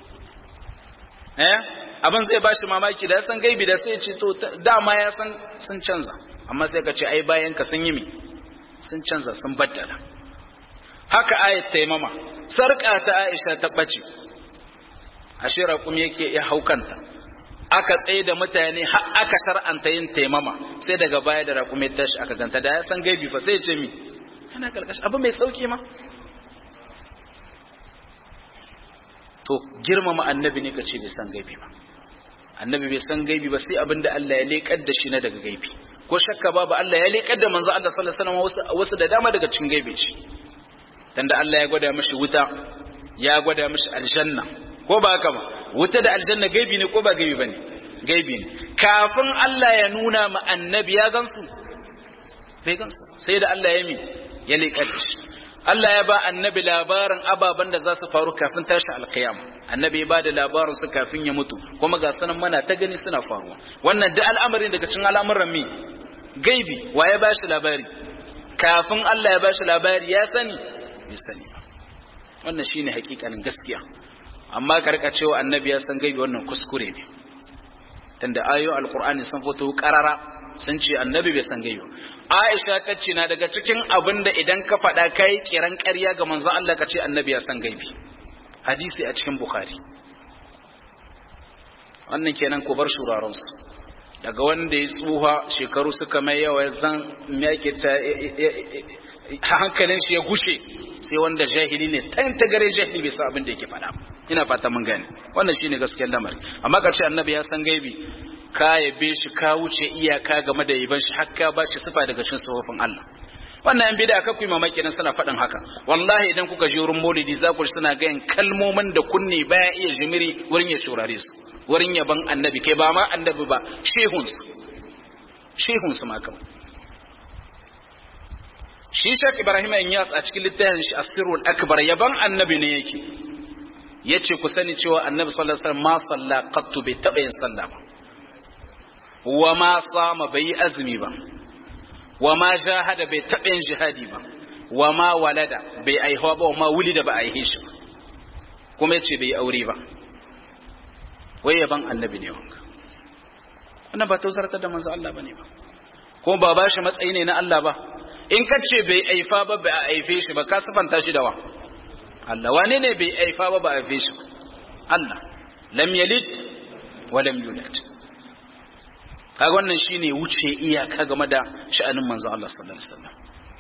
eh abin zai bashi mamaki da ya san gaibi da sai ya ce to dama ya san sun canza amma sai ka ce ai bayan ka sun yi mi sun canza sun baddala haka ayat taimama sarka ta Aisha ta bace ashe raƙum yake ya haukanta aka tsaye da mutane har aka shar'anta yin taimama sai daga baya da raƙum ya tashi aka ganta da ya san gaibi fa sai ya ce mi yana karkashi abu mai sauki ma to girmama annabi ne ka ce bai san gaibi ba annabi bai san gaibi ba sai abinda Allah ya leƙar da shi na daga gaibi ko shakka babu Allah ya leƙar da manzo Allah sallallahu alaihi wasallam wasu da dama daga cikin gaibi ce tunda Allah ya gwada mishi wuta ya gwada mishi aljanna ko ba haka ba wuta da aljanna gaibi ne ko ba gaibi bane gaibi ne kafin Allah ya nuna ma annabi ya gansu bai gansu sai da Allah ya mi ya leƙar da shi Allah ya ba annabi labarin ababen da za su faru kafin tashi alkiyama annabi ya ba da labarin su kafin ya mutu kuma ga sanan mana ta gani suna faruwa wannan da al'amarin daga cikin al'amuran mi gaibi wa ya ba shi labari kafin Allah ya ba shi labari ya sani bai sani ba wannan shine hakikanin gaskiya amma karka cewa annabi ya san gaibi wannan kuskure ne tunda ayoyin alqur'ani sun fito karara sun ce annabi bai san gaibi Aisha ta ce na daga cikin abin da idan ka faɗa kai kiran ƙarya ga manzon Allah ka ce annabi ya san gaibi hadisi a cikin bukhari wannan kenan ku bar shurarensu daga wanda ya tsuha shekaru suka mai yawa zan yake ta hankalin shi ya gushe sai wanda jahili ne tan ta gare jahili bai san abin da yake faɗa ina fata mun gane wannan shine gaskiyar lamari amma karshe annabi ya san gaibi ka yabe shi ka wuce iyaka game da yaban shi har ka ba shi sifa daga cikin sifofin Allah wannan yan bid'a kakuyi mamaki dan suna faɗin haka wallahi idan kuka je wurin maulidi za ku suna gayan kalmomin da kunne baya iya jimiri wurin ya shurare su wurin yaban annabi kai ba ma annabi ba shehun su shehun su ma kawai shi Sheikh Ibrahim Inyas a cikin littafin shi Asirul Akbar yaban annabi ne yake yace ku sani cewa annabi sallallahu alaihi wasallam ma salla qattu bai taba yin sallah ba wa ma sama bai azumi ba wa ma jahada bai taɓa yin jihadi ba wa ma walada bai aihuwa ba wa ma wulida ba aihe shi ba kuma yace bai aure ba wai yaban annabi ne wanka wannan ba tausartar da manzo Allah bane ba kuma ba ba shi matsayi ne na Allah ba in ka ce bai aifa ba ba a aife shi ba ka sifanta shi da wa Allah wane ne bai aifa ba ba a aife shi ba Allah lam yalid wa lam yulad kaga wannan shine wuce iyaka game da sha'anin manzo Allah sallallahu alaihi wasallam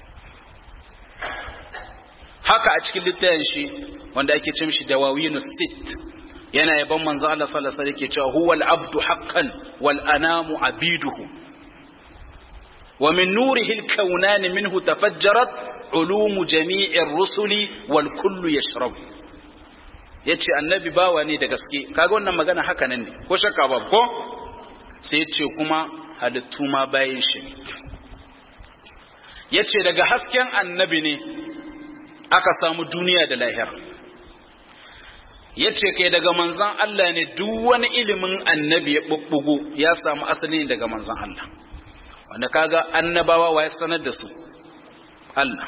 haka a cikin littafin shi wanda ake cin shi dawawinu sit yana yaban manzo Allah sallallahu alaihi wasallam yake cewa huwal abdu haqqan wal anamu abiduhu wa min nurihi al-kawnan minhu tafajjarat ulumu jami'ir rusuli wal kullu yashrabu yace annabi bawa ne da gaske kaga wannan magana haka nan ne ko shakka ba ko sai yace kuma halittu ma bayin shi yace daga hasken annabi ne aka samu duniya da lahira yace kai daga manzon Allah ne duk wani ilimin annabi ya bubbugo ya samu asali daga manzon Allah wanda kaga annabawa wa ya sanar da su Allah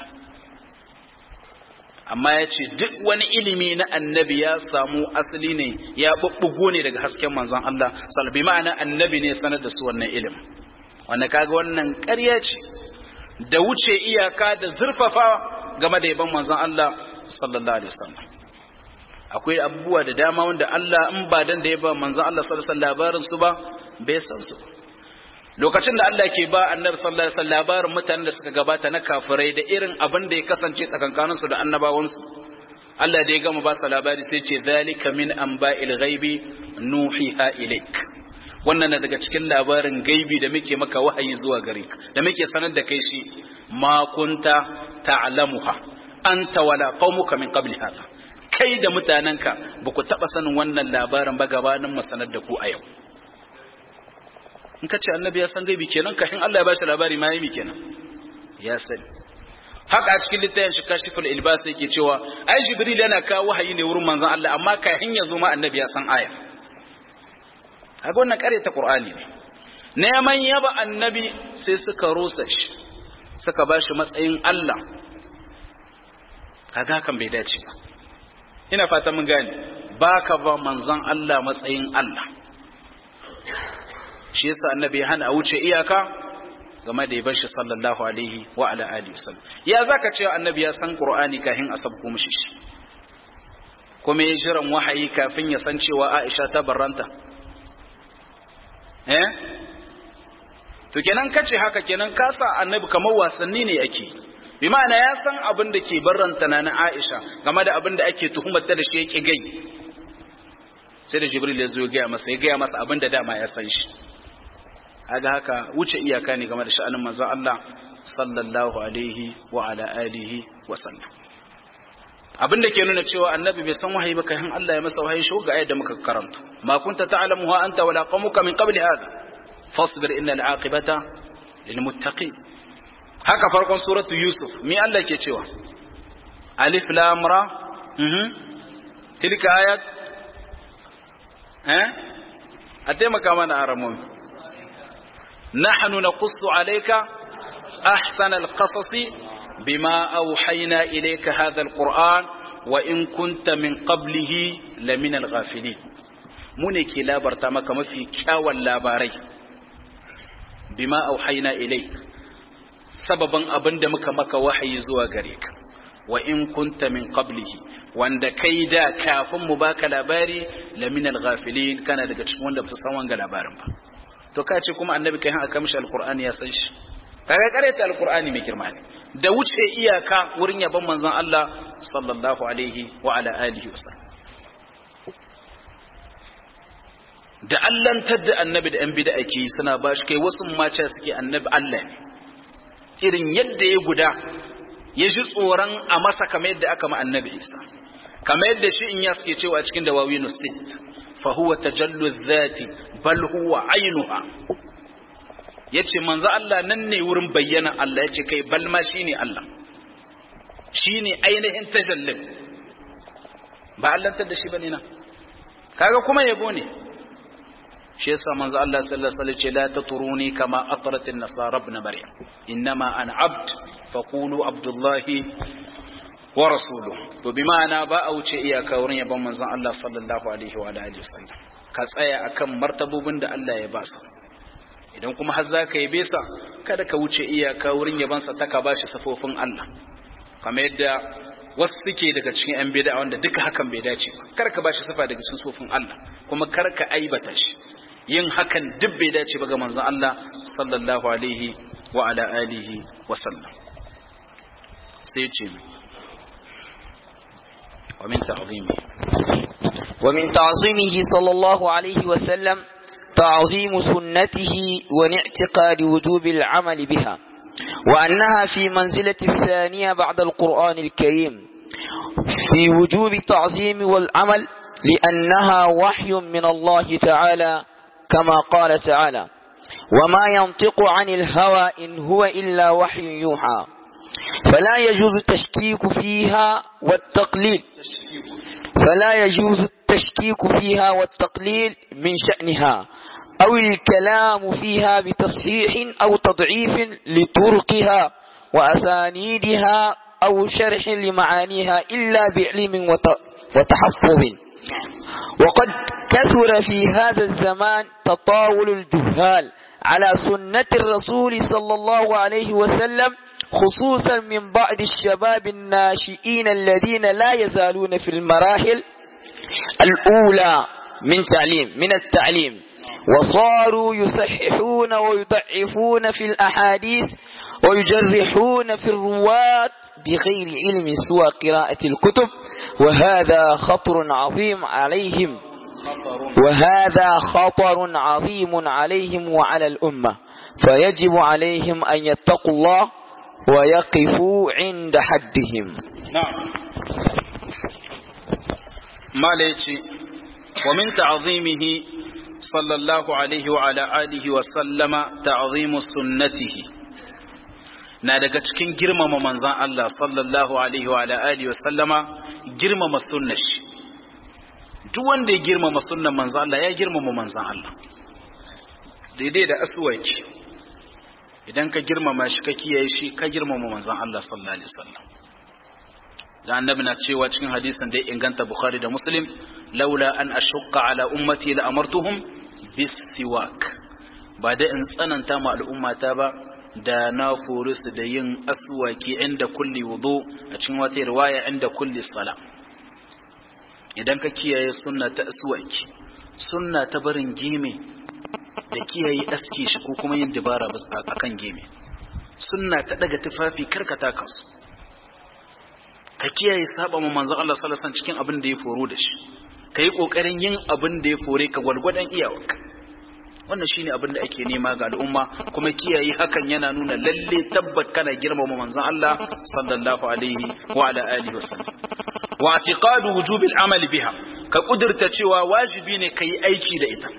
amma ya ce duk wani ilimi na annabi ya samu asali ne ya bubbugo ne daga hasken manzon Allah salbi ma'ana annabi ne sanar da su wannan ilimin wanda kaga wannan ƙarya ce da wuce iyaka da zurfafa game da yaban manzon Allah sallallahu alaihi wasallam akwai abubuwa da dama wanda Allah in ba dan da ya ba manzon Allah sallallahu alaihi wasallam labarin su ba bai san su lokacin da Allah ke ba annabi sallallahu alaihi wasallam labarin mutanen da suka gabata na kafirai da irin abin da ya kasance tsakankanin su da annabawan su Allah da ya gama ba su labari sai ce zalika min anba'il ghaibi nuhiha ilaik wannan na daga cikin labarin gaibi da muke maka wahayi zuwa gare ka da muke sanar da kai shi ma kunta ta'lamuha anta wala qaumuka min qabli hadha kai da mutanenka ba ku taɓa sanin wannan labarin ba gabanin mu sanar da ku a yau in ka ce annabi ya san gaibi kenan kafin Allah ya bashi labari ma yi kenan ya sani haka a cikin littafin shi kashiful ilbas yake cewa ai jibril yana kawo wahayi ne wurin manzon Allah amma kafin ya zo ma annabi ya san aya kaga wannan kare ta qur'ani ne neman yaba annabi sai suka rusa shi suka bashi matsayin Allah kaga kan bai dace ba ina fata mun gane baka ba manzon Allah matsayin Allah shi yasa annabi ya hana a wuce iyaka game da yaban shi sallallahu alaihi wa ala alihi wasallam ya zaka cewa annabi ya san qur'ani kafin a sabko mishi shi kuma ya jiran wahayi kafin ya san cewa Aisha ta barranta eh to kenan kace haka kenan ka sa annabi kamar wasanni ne yake bi ma'ana ya san abin da ke barranta na Aisha game da abin da ake tuhumar ta da shi yake gai sai da Jibril ya zo ya gaya masa ya gaya masa abin da dama ya san shi aga haka wuce iyaka ne game da sha'anin manzon Allah sallallahu alaihi wa ala alihi wa sallam abin da ke nuna cewa annabi bai san wahayi ba kafin Allah ya masa wahayi shi ga ayat da muka karanta ma kunta ta'lamuha anta wala qaumuka min qabli hadha fasbir innal aqibata lil muttaqin haka farkon suratu yusuf mi Allah ke cewa alif lam ra mhm tilka ayat eh a taimaka mana aramomi نحن نقص عليك أحسن القصص بما أوحينا إليك هذا القرآن وإن كنت من قبله لمن الغافلين منك لا برتمك ما في كاوى اللاباري بما أوحينا إليك سببا أبند مك مك وحي زوا غريك وإن كنت من قبله وأن كيدا كاف مباك لاباري لمن الغافلين كان daga cikin wanda ba su san wanga labarin ba to ka ce kuma annabi kai aka mishi alqur'ani ya san shi kaga karanta alqur'ani mai girma ne da wuce iyaka wurin yaban manzon Allah sallallahu alaihi wa ala alihi wasallam da allantar da annabi da yan bid'a ke suna ba shi kai wasu mace suke annabi Allah ne irin yadda ya guda ya ji tsoron a masa kamar yadda aka ma annabi Isa kamar yadda shi in ya suke cewa cikin dawawinu state fa huwa tajallu dhati bal huwa ainuha yace manzo Allah nan ne wurin bayyana Allah yace kai bal ma shine Allah shine ainihin tajallin ba Allah da shi bane na kaga kuma yabo ne shi yasa manzo Allah sallallahu alaihi wasallam ce la taturuni kama atrat an-nasara ibn maryam innama ana abd faqulu abdullahi wa rasuluhu to bi ma'ana ba a wuce iyaka wurin yabon manzon Allah sallallahu alaihi wa alihi wasallam ka tsaya akan martabobin da Allah ya ba su idan kuma har za ka yabe sa kada ka wuce iyaka wurin yabansa ta ka bashi safofin Allah kamar yadda wasu suke daga cikin yan bid'a wanda duka hakan bai dace ba kar ka bashi safa daga cikin sofin Allah kuma kar ka aibata shi yin hakan duk bai dace ba ga manzon Allah sallallahu alaihi wa ala alihi wa sallam sai ya ce wa min ta'zimi ومن تعظيمه صلى الله عليه وسلم تعظيم سنته ونعتقاد وجوب العمل بها وأنها في منزلة الثانية بعد القرآن الكريم في وجوب التعظيم والعمل لأنها وحي من الله تعالى كما قال تعالى وما ينطق عن الهوى إن هو إلا وحي يوحى فلا يجوز التشكيك فيها والتقليل فلا يجوز التشكيك فيها والتقليل من شأنها أو الكلام فيها بتصحيح أو تضعيف لطرقها وأسانيدها أو شرح لمعانيها إلا بعلم وتحفظ وقد كثر في هذا الزمان تطاول الجهال على سنة الرسول صلى الله عليه وسلم خصوصا من بعض الشباب الناشئين الذين لا يزالون في المراحل الأولى من تعليم من التعليم وصاروا يصححون ويضعفون في الأحاديث ويجرحون في الرواة بغير علم سوى قراءة الكتب وهذا خطر عظيم عليهم وهذا خطر عظيم عليهم وعلى الأمة فيجب عليهم أن يتقوا الله ويقفوا عند حدهم نعم ما ليتي ومن تعظيمه صلى الله عليه وعلى آله وسلم تعظيم سنته na daga cikin girmama manzan Allah sallallahu alaihi wa alihi wasallama girmama sunnar shi duk wanda ya girmama sunnar manzan Allah ya girmama manzan Allah daidai da aswaki idan ka girmama shi ka kiyaye shi ka girmama manzon Allah sallallahu alaihi wasallam da annabi na cewa cikin hadisin da ya inganta Bukhari da Muslim laula an ashqa ala ummati la amartuhum bis siwak ba da in tsananta ma al'ummata ba da na furu su da yin aswaki inda kulli wudu a cikin wata riwaya inda kulli sala idan ka kiyaye sunna ta aswaki sunna ta barin gime da kiyaye aske shi ko kuma yin dabara a kan geme sunna ta daga tufafi karkata kansu ka kiyaye saba ma manzo Allah sallallahu alaihi cikin abin da ya foro da shi kai kokarin yin abin da ya fore ka gwargwadon iyawarka wannan shine abin da ake nema ga al'umma kuma kiyaye hakan yana nuna lalle tabbat kana girmama manzon Allah sallallahu alaihi wa ala alihi wasallam wa i'tiqadu wujubil amal biha ka kudurta cewa wajibi ne kai aiki da ita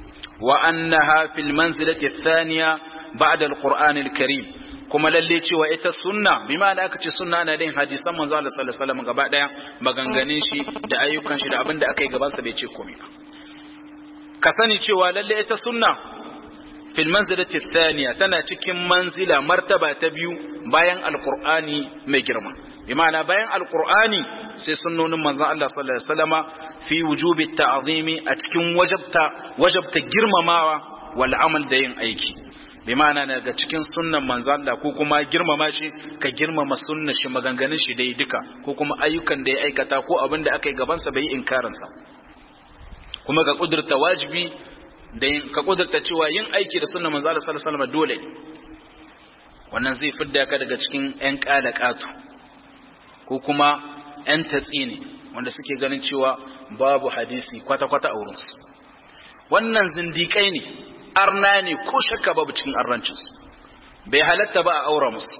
وأنها في المنزلة الثانية بعد القرآن الكريم kuma lalle cewa ita sunna bi ma da aka ce sunna na din hadisan manzo Allah sallallahu alaihi wasallam gaba daya maganganun shi da ayyukan shi da abin da aka yi gaban sa bai ce komai ba ka sani cewa lalle ita sunna fil manzilati thaniya tana cikin manzila martaba ta biyu bayan alqur'ani mai girma bi ma'ana bayan alqur'ani sai sunnonin manzon Allah sallallahu alaihi wasallama fi wujubi ta'zimi a cikin wajabta wajabta girmamawa wal amal da yin aiki bi ma'ana daga cikin sunnan manzon Allah ko kuma girmama shi ka girmama sunnar shi maganganun shi dai duka ko kuma ayyukan da ya aikata ko abin da aka yi gaban sa bai inkarin sa kuma ka kudurta wajibi da ka kudurta cewa yin aiki da sunnan manzon Allah sallallahu alaihi wasallam dole wannan zai fidda ka daga cikin ƴan ƙalaƙatu ko kuma ‘yan tatsi ne wanda suke ganin cewa babu hadisi kwata-kwata a wurinsu wannan zindiƙai ne arna ne ko shakka babu cikin arrancinsu bai halatta ba a aura musu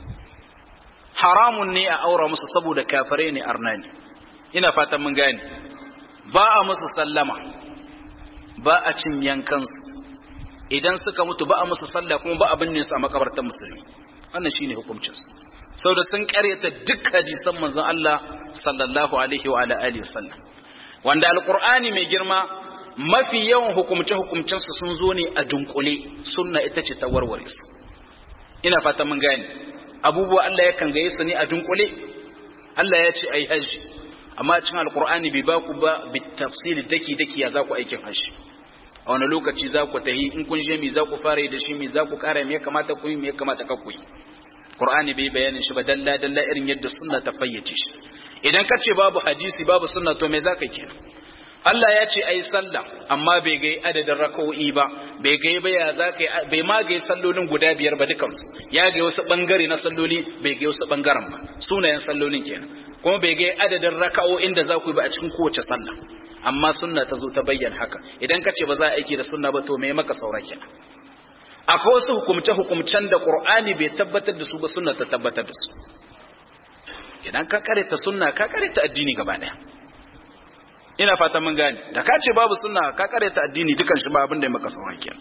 haramun ne a aura musu saboda kafare ne arna ne ina fatan mun gane ba a musu sallama ba a cin yankansu idan suka mutu ba a musu sallah kuma ba a binne su a makabartar musulmi wannan shine hukuncinsu sau da sun karyata duk hadisan manzon Allah sallallahu alaihi wa ala alihi wasallam wanda alqur'ani mai girma mafi yawan hukumce hukumcen su sun zo ne a dunkule sunna ita ce ta warware su ina fata mun gane abubuwa Allah yakan gaye su ne a dunkule Allah ya ce ai haji amma cikin alqur'ani bai ba ku ba bitafsili daki daki ya za ku aikin haji a wani lokaci za ku tahi in kun je mi za ku fara da shi mi za ku kara me ya kamata ku yi me ya kamata ka ku yi Qur'ani bai bayanin shi ba dalla dalla irin yadda sunna ta fayyace shi idan ka ce babu hadisi babu sunna to me zaka kenan Allah ya ce ai sallah amma bai gai adadin raka'o'i ba bai gai ba ya zaka bai ma gai sallolin guda biyar ba dukansu ya gai wasu bangare na salloli bai gai wasu bangaren ba sunayen sallolin kenan kuma bai gai adadin raka'o'in da za ku yi ba a cikin kowace sallah amma sunna ta zo ta bayyana haka idan ka ce ba za a aiki da sunna ba to me maka saura kenan akwai wasu hukumce-hukumcen da Qur'ani bai tabbatar da su ba sunna ta tabbatar da su idan ka karanta sunna ka karanta addini gaba daya ina fata mun gane da ka ce babu sunna ka karanta addini dukan shi ba abin da ya maka sauran kenan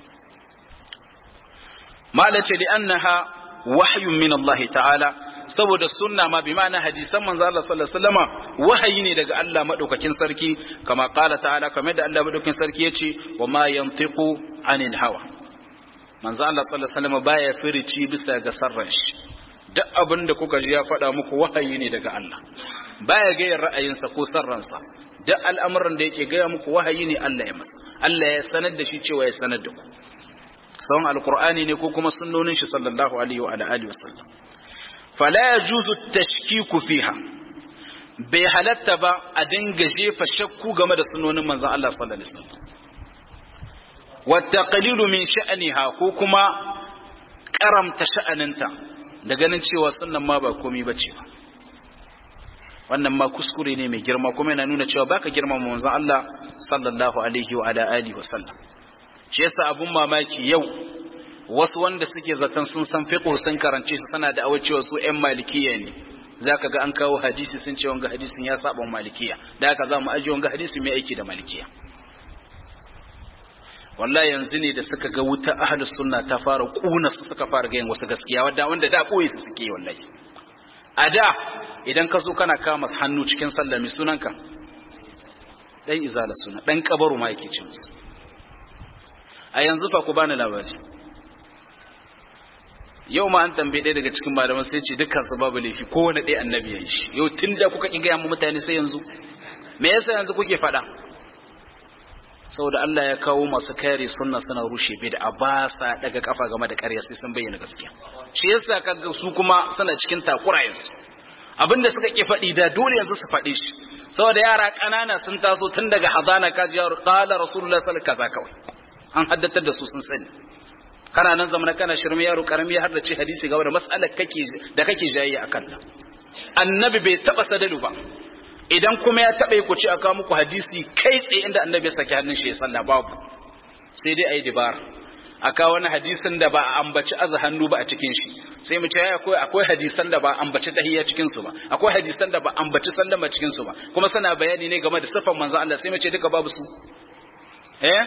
malace li annaha wahyun min Allah ta'ala saboda sunna ma bi ma'ana hadisan manzo Allah sallallahu alaihi wasallama wahayi ne daga Allah madaukakin sarki kama qala ta'ala kamar da Allah madaukakin sarki yace wa ma yantiqu anil hawa manzo Allah sallallahu alaihi wasallama baya firici bisa ga sarran shi duk abin da kuka ji ya faɗa muku wahayi ne daga Allah baya ga ra'ayinsa ko sarransa duk al'amuran da yake gaya muku wahayi ne Allah ya masa Allah ya sanar da shi cewa ya sanar da ku sawan alqur'ani ne ko kuma sunnonin shi sallallahu alaihi wa alihi wasallam fala yajuzu tashkiku fiha bai halatta ba a dinga jefa shakku game da sunnonin manzon Allah sallallahu alaihi wasallam wa taqlilu min sha'niha ko kuma karamta sha'aninta da ganin cewa sunnan ma ba komai bace ba wannan ma kuskure ne mai girma kuma yana nuna cewa baka girmama manzon Allah sallallahu alaihi wa ala alihi wa sallam shi yasa abun mamaki yau wasu wanda suke zaton sun san fiqh sun karance su sana da cewa su ƴan malikiya ne zaka ga an kawo hadisi sun ce wanga hadisin ya saba malikiya da haka za mu aje wanga hadisi mai aiki da malikiya wallahi yanzu ne da suka ga wuta ahlus sunna ta fara kuna su suka fara ga yin wasu gaskiya wanda wanda da koyi su suke wallahi a da idan ka zo kana kama hannu cikin sallah mai sunanka dan izala suna dan kabaru ma yake ce musu a yanzu fa ku bani labari yau ma an tambaye ɗaya daga cikin malaman sai ce dukkan su babu laifi kowane ɗaya annabi ya yi shi yau tun da kuka ƙi gaya mu mutane sai yanzu me yasa yanzu kuke faɗa saboda Allah ya kawo masu kare sunna suna rushe bid'a ba sa daga kafa game da ƙarya sai sun bayyana gaskiya shi yasa kaga su kuma suna cikin takura yanzu abinda suka ki faɗi da dole yanzu su faɗi shi saboda yara ƙanana sun taso tun daga hadana ka ji yaro qala rasulullah sallallahu alaihi wasallam kawai an haddatar da su sun sani kana nan zamana kana shirme yaro karami ya haddace hadisi game da mas'alar kake da kake jayayya akan ta annabi bai taba sadalu ba idan kuma ya taɓa yi ku ci a kawo muku hadisi kai tsaye inda annabi ya saki hannun shi ya sallah babu sai dai a yi dibara a kawo wani hadisin da ba a ambaci aza hannu ba a cikin shi sai mu ce akwai akwai hadisan da ba a ambaci tahiyya cikin su ba akwai hadisan da ba a ambaci sallama cikin su ba kuma suna bayani ne game da sifan manzo Allah sai mu ce duka babu su eh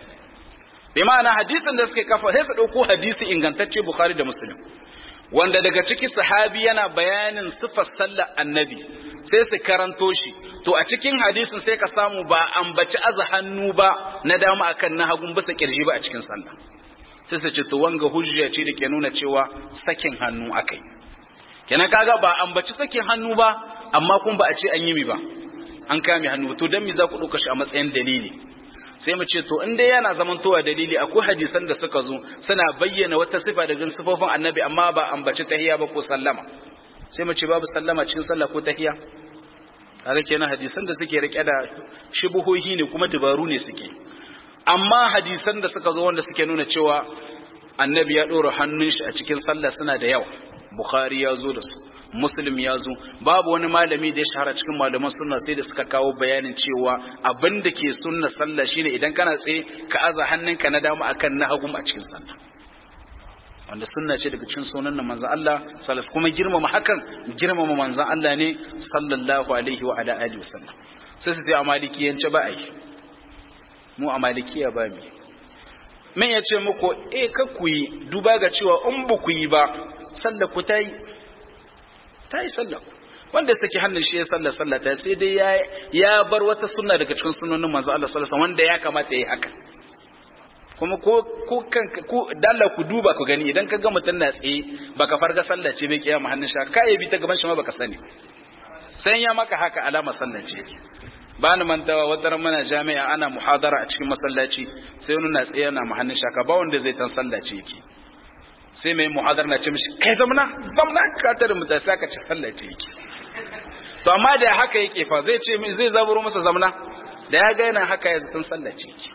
bi ma'ana hadisin da suke kafa sai su dauko hadisi ingantacce Bukhari da Muslim wanda daga ciki sahabi yana bayanin sifar sallar annabi sai su karanto shi to a cikin hadisin sai ka samu ba ambaci aza hannu ba na dama akan na hagun bisa kirji ba a cikin sallah sai su ce to wanga hujja ce da ke nuna cewa sakin hannu akai kenan kaga ba ambaci sakin hannu ba amma kun ba a ce an yi mi ba an kame hannu to dan mi za ku dauka shi a matsayin dalili sai mu ce to in dai yana zamantowa dalili akwai hadisan da suka zo suna bayyana wata sifa daga sifofin annabi amma ba ambaci tahiyya ba ko sallama sai mu ce babu sallama cikin sallah ko tahiyya kaga kenan hadisan da suke rike da shubuhohi ne kuma dabaru ne suke amma hadisan da suka zo wanda suke nuna cewa annabi ya dora hannun shi a cikin sallah suna da yawa bukhari ya zo da su muslim ya zo babu wani malami da ya shahara cikin malaman sunna sai da suka kawo bayanin cewa abin da ke sunna sallah shine idan kana tsaye ka aza hannunka na dama akan na hagu a cikin sallah wanda sunna ce daga cikin sunan na manzon Allah sallallahu kuma girmama hakan girmama manzon Allah ne sallallahu alaihi wa ala alihi wasallam sai su ce a malikiyance ba ai mu a malikiya ba mi men ya ce muku eh ka ku yi duba ga cewa in ba ku yi ba sallah ku ta yi ta yi sallah wanda saki hannun shi ya sallah sallah ta sai dai ya ya bar wata sunna daga cikin sunnonin manzo Allah sallallahu alaihi wanda ya kamata yi haka kuma ko ko kan ko dalla ku duba ku gani idan ka ga mutun na tsaye baka farga sallah ce bai kiyama hannun shi ka yi bi ta gaban shi ma baka sani sai ya maka haka alama sallah ce ba ni mantawa wata ran muna jami'a ana muhadara a cikin masallaci sai wani na tsaye na muhannin shaka ba wanda zai tan sallaci yake sai mai muhadar na ce mishi kai zamna zamna ka tare mu da saka ci sallaci yake to amma da haka yake fa zai ce zai zaburo masa zamna da ya ga yana haka ya tan sallaci yake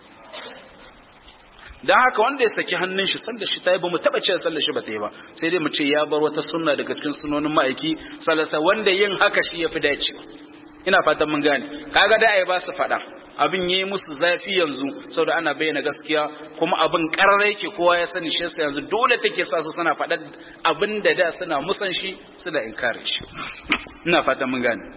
dan haka wanda ya saki hannun shi sallar shi ta yi ba mu taba cewa sallar shi ba ta yi ba sai dai mu ce ya bar wata sunna daga cikin sunonin ma'aiki salasa wanda yin haka shi ya fi dacewa ina fatan mun gane kaga da ai ba su faɗa abin yayi musu zafi yanzu saboda ana bayyana gaskiya kuma abin karare yake kowa ya sani shi yasa yanzu dole take sa su suna faɗa abin da da suna musan shi suna inkare shi ina fatan mun gane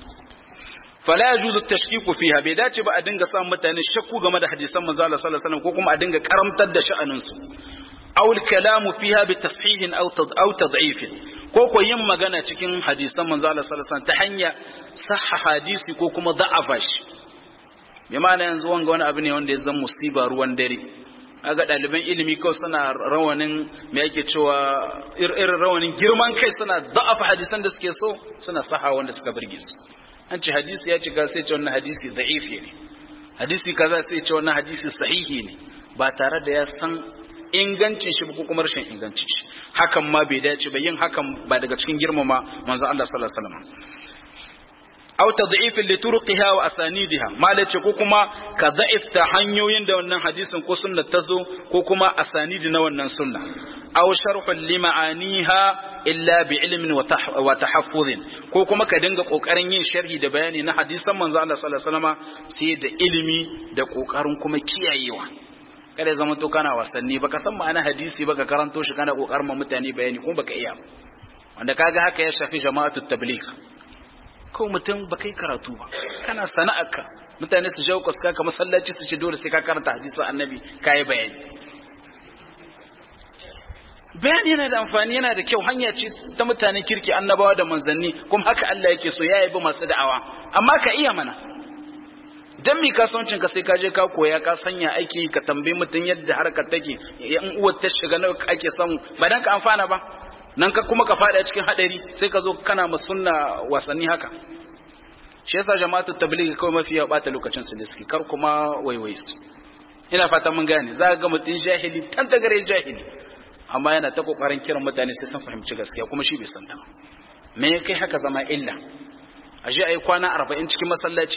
fala yajuzu tashkiku fiha bai dace ba a dinga sa mutane shakku game da hadisan manzo Allah sallallahu alaihi wasallam ko kuma a dinga karamtar da sha'anin su aw al-kalamu fiha bi tashihin aw aw tad'ifin ko ko yin magana cikin hadisan manzo Allah sallallahu alaihi wasallam ta hanya sahha hadisi ko kuma da'afa shi bi ma'ana yanzu wanga wani abu ne wanda ya zama musiba ruwan dare aga ɗaliban ilimi kawai suna rawanin me yake cewa irin rawanin girman kai suna da'afa hadisan da suke so suna saha wanda suka burge su an ce hadisi ya cika sai ce wannan hadisi da'ifi ne hadisi kaza sai ce wannan hadisi sahihi ne ba tare da ya san ingancin shi ko kuma rashin ingancin shi hakan ma bai dace ba yin hakan ba daga cikin girmama manzo Allah sallallahu alaihi wasallam aw tad'if li turqiha wa asanidiha malace ko kuma ka da'ifta hanyoyin da wannan hadisin ko sunnar ta zo ko kuma asanidi na wannan sunna aw sharh li ma'aniha illa bi ilmin wa tahaffuzin ko kuma ka dinga kokarin yin sharhi da bayani na hadisan manzo Allah sallallahu alaihi wasallam sai da ilimi da kokarin kuma kiyayewa kada ya zama to kana wasanni baka san ma'ana hadisi baka karanto shi kana kokarin ma mutane bayani kuma baka iya wanda kaga haka ya shafi jama'atu tabligh ko mutum ba kai karatu ba kana sana'arka mutane su jawo kaska ka masallaci su ce dole sai ka karanta hadisin annabi kai bayani bayani yana da amfani yana da kyau hanya ce ta mutanen kirki annabawa da manzanni kuma haka Allah yake so ya yabi masu da'awa amma ka iya mana dan mi kasuwancin ka sai ka je ka koya ka sanya aiki ka tambayi mutum yadda harkar take in uwar ta shiga nawa ake samu ba dan ka amfana ba nan ka kuma ka fada cikin hadari sai ka zo kana musunna wasanni haka shi yasa jama'atu tabligh kawai mafi ya bata lokacin su da suke kar kuma waiwai su ina fata mun gane za ga mutum jahili tan gare jahili amma yana ta kokarin kiran mutane sai sun fahimci gaskiya kuma shi bai san ta me ya kai haka zama illa a je ayi kwana 40 cikin masallaci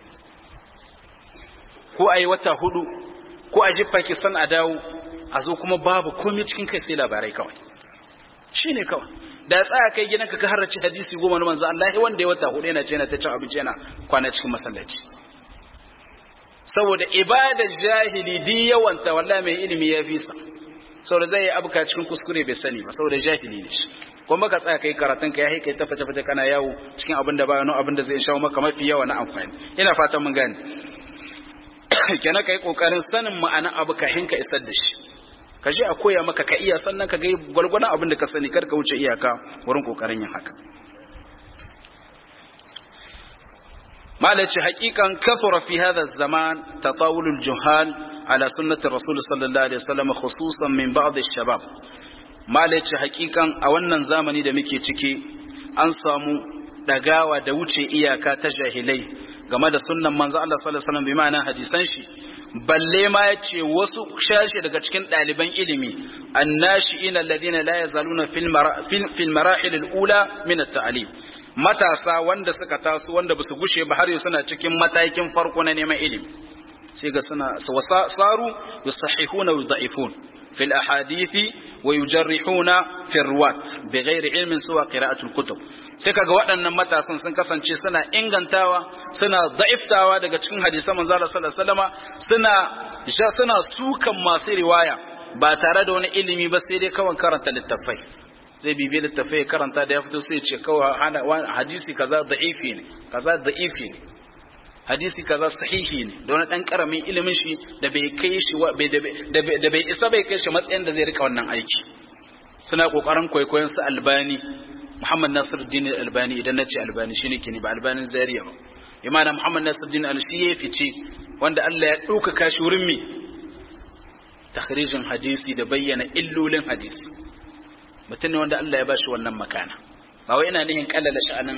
ko ayi wata hudu ko a je Pakistan a dawo a zo kuma babu komai cikin kai sai labarai kawai shi ne kawai da tsaya kai gidanka ka harrace hadisi goma na manzo Allah wanda ya wata hudu yana ce yana ta cin abinci yana kwana cikin masallaci saboda ibada jahili di yawanta wallahi mai ilimi ya fi sa saboda zai yi abuka cikin kuskure bai sani ba saboda jahili ne shi kuma ka tsaya kai karatun ka ya kai ta fata fata kana yawo cikin abin da ba abin da zai shawo maka mafi yawa na amfani ina fatan mun gane kenan kai kokarin sanin ma'anar abu ka hinka isar da shi ka je a koya maka ka iya sannan ka ga gwargwadon abin da ka sani kar ka wuce iyaka wurin kokarin yin haka malaci haqiqan kathura fi hadha zaman tatawulul juhal ala sunnati rasul sallallahu alaihi wasallam khususan min ba'd ash-shabab malaci haqiqan a wannan zamani da muke ciki an samu dagawa da wuce iyaka ta jahilai game da sunnan manzo Allah sallallahu alaihi wasallam bi ma'ana hadisan shi balle ma ya ce wasu shashi daga cikin ɗaliban ilimi annashi'in alladhina la yazaluna fil marahil al-ula min at-ta'lim matasa wanda suka taso wanda basu gushe ba har suna cikin matakin farko na neman ilimi sai ga suna saru yusahihuna wa yudha'ifun fil ahadithi wa yujarrihuna fi ruwat bighairi ilmin suwa qira'atul kutub sai kaga waɗannan matasan sun kasance suna ingantawa suna da'iftawa daga cikin hadisan manzo Allah sallallahu alaihi wasallama suna suna sukan masu riwaya ba tare da wani ilimi ba sai dai kawai karanta littafai zai bibi littafai karanta da ya fito sai ce kawai hadisi kaza da'ifi ne kaza da'ifi ne hadisi kaza sahihi ne da wani dan karamin ilimin shi da bai kai shi da bai isa bai kai shi matsayin da zai rika wannan aiki suna kokarin kwaikwayon su albani muhammad nasiruddin albani idan na ce albani shine kini ba albanin zariya ba imana muhammad nasiruddin al-shi ya fice wanda Allah ya ɗaukaka shi wurin me takhrijin hadisi da bayyana illolin hadisi mutum ne wanda Allah ya bashi wannan makana ba wai ina nihin kallala sha'anin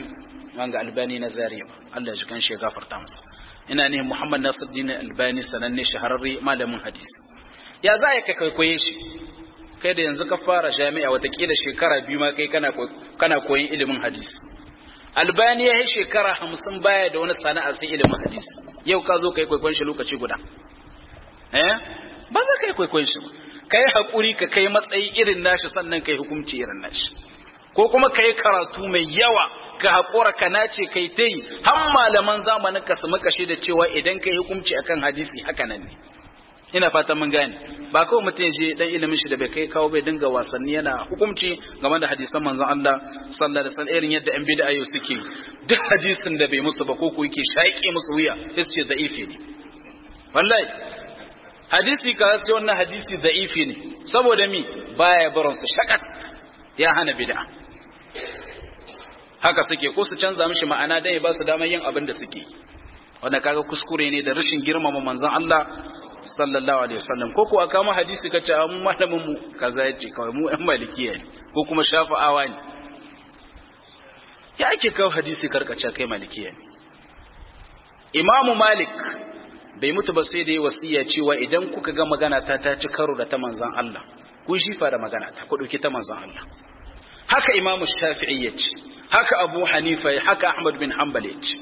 wanga albani na zariya ba Allah ya ji kan shi ya gafarta masa ina ne Muhammad Nasiruddin Albani sananne shahararre malamin hadisi ya za ka kwaikwaye shi kai da yanzu ka fara jami'a watakila shekara biyu ma kai kana kana koyin ilimin hadisi Albani ya yi shekara hamsin baya da wani sana'a sai ilimin hadisi yau ka zo kai kwaikwayon shi lokaci guda eh ba za ka yi kwaikwayon shi kai hakuri ka kai matsayi irin nashi sannan kai hukunci irin nashi ko kuma kai karatu mai yawa ka haƙura ka nace kai ta yi har malaman zamanin ka su makashe da cewa idan kai hukunci akan hadisi haka nan ne ina fata mun gane ba kawai mutum ya je dan ilimin shi da bai kai kawo bai dinga wasanni yana hukunci game da hadisan manzon Allah sallallahu alaihi wasallam irin yadda an bid'a yau suke duk hadisin da bai musu ba ko ko yake shaƙe musu wuya sai su ce da'ifi ne wallahi hadisi ka sai wannan hadisi da'ifi ne saboda mi baya barin su shakat ya hana bid'a haka suke ko su canza mishi ma'ana dan ya ba su damar yin abin da suke wanda kaga kuskure ne da rashin girmama manzon Allah sallallahu alaihi wasallam ko ko aka mu hadisi kace mu malamin mu kaza yace kawai mu ɗan malikiya ne ko kuma shafa'awa ne ya ake kawo hadisi karkace kai malikiya ne Imam Malik bai mutu ba sai da ya wasiya cewa idan kuka ga magana ta ta ci karo da ta manzon Allah ku shifa da magana ta ku dauki ta manzon Allah haka Imam Shafi'i yace haka Abu Hanifa haka Ahmad bin Hanbal yace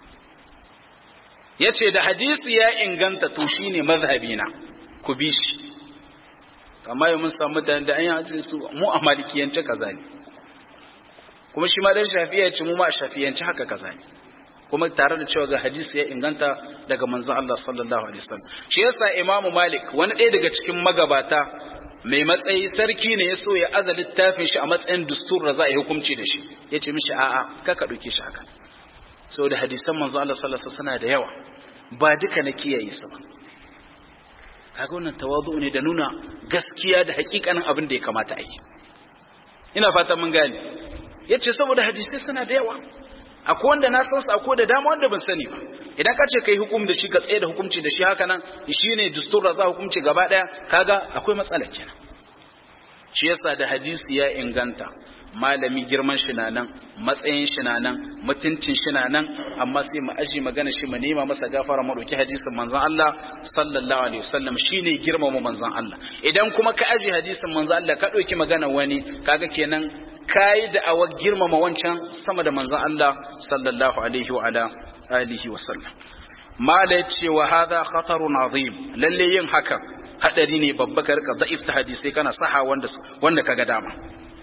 ya ce da hadisi ya inganta to shi ne mazhabina ku bi shi amma yi mun samu mutane da an yi hajji su mu a malikiyance kaza ne kuma shi ma dan shafiya ce mu ma a shafiyance haka kaza ne kuma tare da cewa ga hadisi ya inganta daga manzon Allah sallallahu alaihi wasallam shi yasa imamu malik wani ɗaya daga cikin magabata mai matsayi sarki ne ya so ya aza littafin shi a matsayin dustur da za a yi hukunci da shi ya ce mishi a'a kaka ɗauke shi haka saboda hadisan manzo Allah sallallahu alaihi wasallam suna da yawa ba duka na kiyaye su ba kaga wannan tawazu ne da nuna gaskiya da hakikanin abin da ya kamata a yi ina fatan mun gane yace saboda hadisai suna da yawa akwai wanda na san su akwai da dama wanda ban sani ba idan ka ce kai hukum da shi ka tsaye da hukunci da shi haka nan shine dustur da za hukunci gaba daya kaga akwai matsala kenan shi yasa da hadisi ya inganta malami girman shi na nan matsayin shi na nan mutuncin shi na nan amma sai mu aji magana shi mu nema masa gafara mu dauki hadisin manzon Allah sallallahu alaihi wasallam shine girmama manzon Allah idan kuma ka aji hadisin manzon Allah ka dauki magana wani kaga kenan kai da awa girmama wancan sama da manzon Allah sallallahu alaihi wa ala alihi wasallam mala yace wa hadha khatarun azim lalle yin haka hadari ne babba ka rika da'if ta hadisi kana saha wanda wanda kaga dama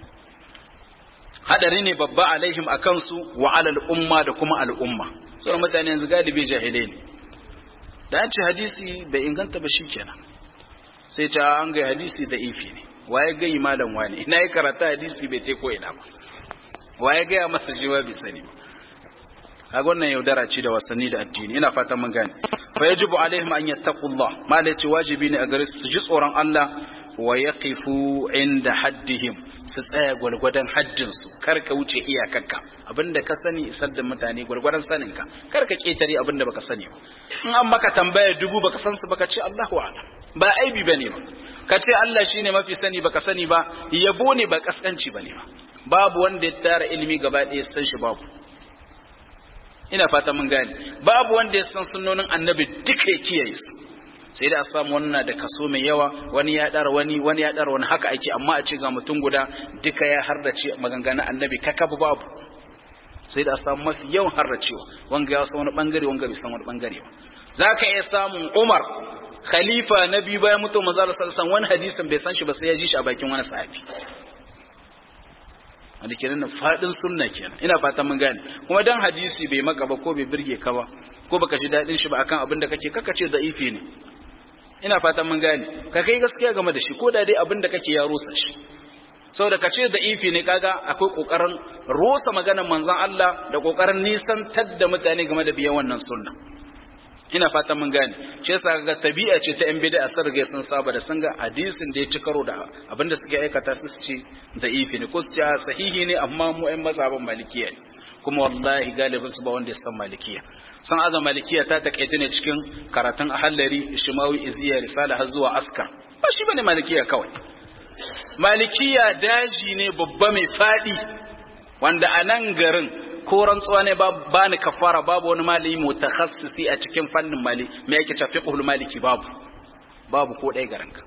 hadari ne babba alaihim a kansu wa alal umma da kuma al'umma sauran mutane yanzu galibi jahilai ne da an ce hadisi bai inganta ba shikenan sai ce an ga hadisi da ifi ne waye gai malam wani ina yi karata hadisi bai te ko ina ba waye gaya masa jiwa bai sani ba kaga wannan yaudara ce da wasanni da addini ina fatan mun gane fa yajibu alaihim an yattaqullah malai ce wajibi ne a gare su ji tsoron Allah wa yaqifu inda haddihim su tsaya gwargwadon haddin su kar ka wuce iyakarka abinda ka sani isar da mutane gwargwadon sanin ka kar ka ketare abinda baka sani ba in an maka tambaya dubu baka san su baka ce Allahu a'lam ba aibi bane ba ka ce Allah shine mafi sani baka sani ba yabo ne ba kaskanci bane ba babu wanda ya tara ilimi gaba ɗaya san shi babu ina fata mun gane babu wanda ya san sunnonin annabi duka ya kiyaye su sai da a samu wannan da kaso mai yawa wani ya dara wani wani ya dara wani haka ake amma a ce ga mutum guda duka ya hardace maganganun annabi kakabu babu sai da a samu mafi yawan hardacewa wanga ya san wani bangare wanga bai san wani bangare ba zaka iya samun Umar khalifa na biyu bayan mutum manzo Allah sallallahu wani hadisin bai san shi ba sai ya ji shi a bakin wani sahabi wanda kenan fadin sunna kenan ina fatan mun gane kuma dan hadisi bai maka ba ko bai birge ka ba ko baka ji dadin shi ba akan abin da kake kaka ce da'ifi ne ina fatan mun gane ka kai gaskiya game da shi ko da dai abin da kake ya rusa shi saboda ka ce da'ifi ne kaga akwai kokarin rusa maganar manzon Allah da kokarin nisantar da mutane game da biyan wannan sunna ina fatan mun gane shi yasa ga tabi'a ce ta yan bid'a sun riga sun saba da sun ga hadisin da ya ci karo da abinda suke aikata su ce da'ifi ne ko su ce sahihi ne amma mu ƴan mazhaban malikiya ne kuma wallahi galibin su ba wanda ya san malikiya san azan malikiya ta takaita ne cikin karatun ahallari shimawi iziya risala har zuwa aska ba shi bane malikiya kawai malikiya daji ne babba mai fadi wanda a nan garin ko rantsuwa ne ba ni kafara babu wani malami mutakhassisi a cikin fannin mali me yake ce fiqhul maliki babu babu ko ɗaya garanka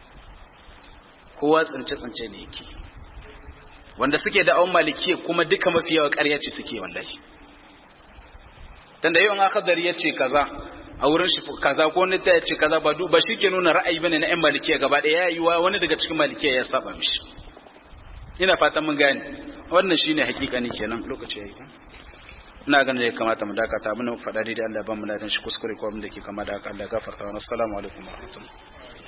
kowa tsince tsince ne yake wanda suke da awon malikiya kuma duka mafi yawa ƙarya ce suke wallahi tunda yau an akadari ya ce kaza a wurin shi kaza ko wani ta ya ce kaza ba ba shi ke nuna ra'ayi bane na 'yan malikiya gaba ɗaya ya yi wa wani daga cikin malikiya ya saba mishi ina fatan mun gane wannan shine hakikani kenan lokaci yayi ina ganin ya kamata mu dakata mun faɗa daidai Allah ya ba mu ladan shi kuskure ko abin da ke kama da haka Allah ya gafarta wa assalamu alaikum wa rahmatullahi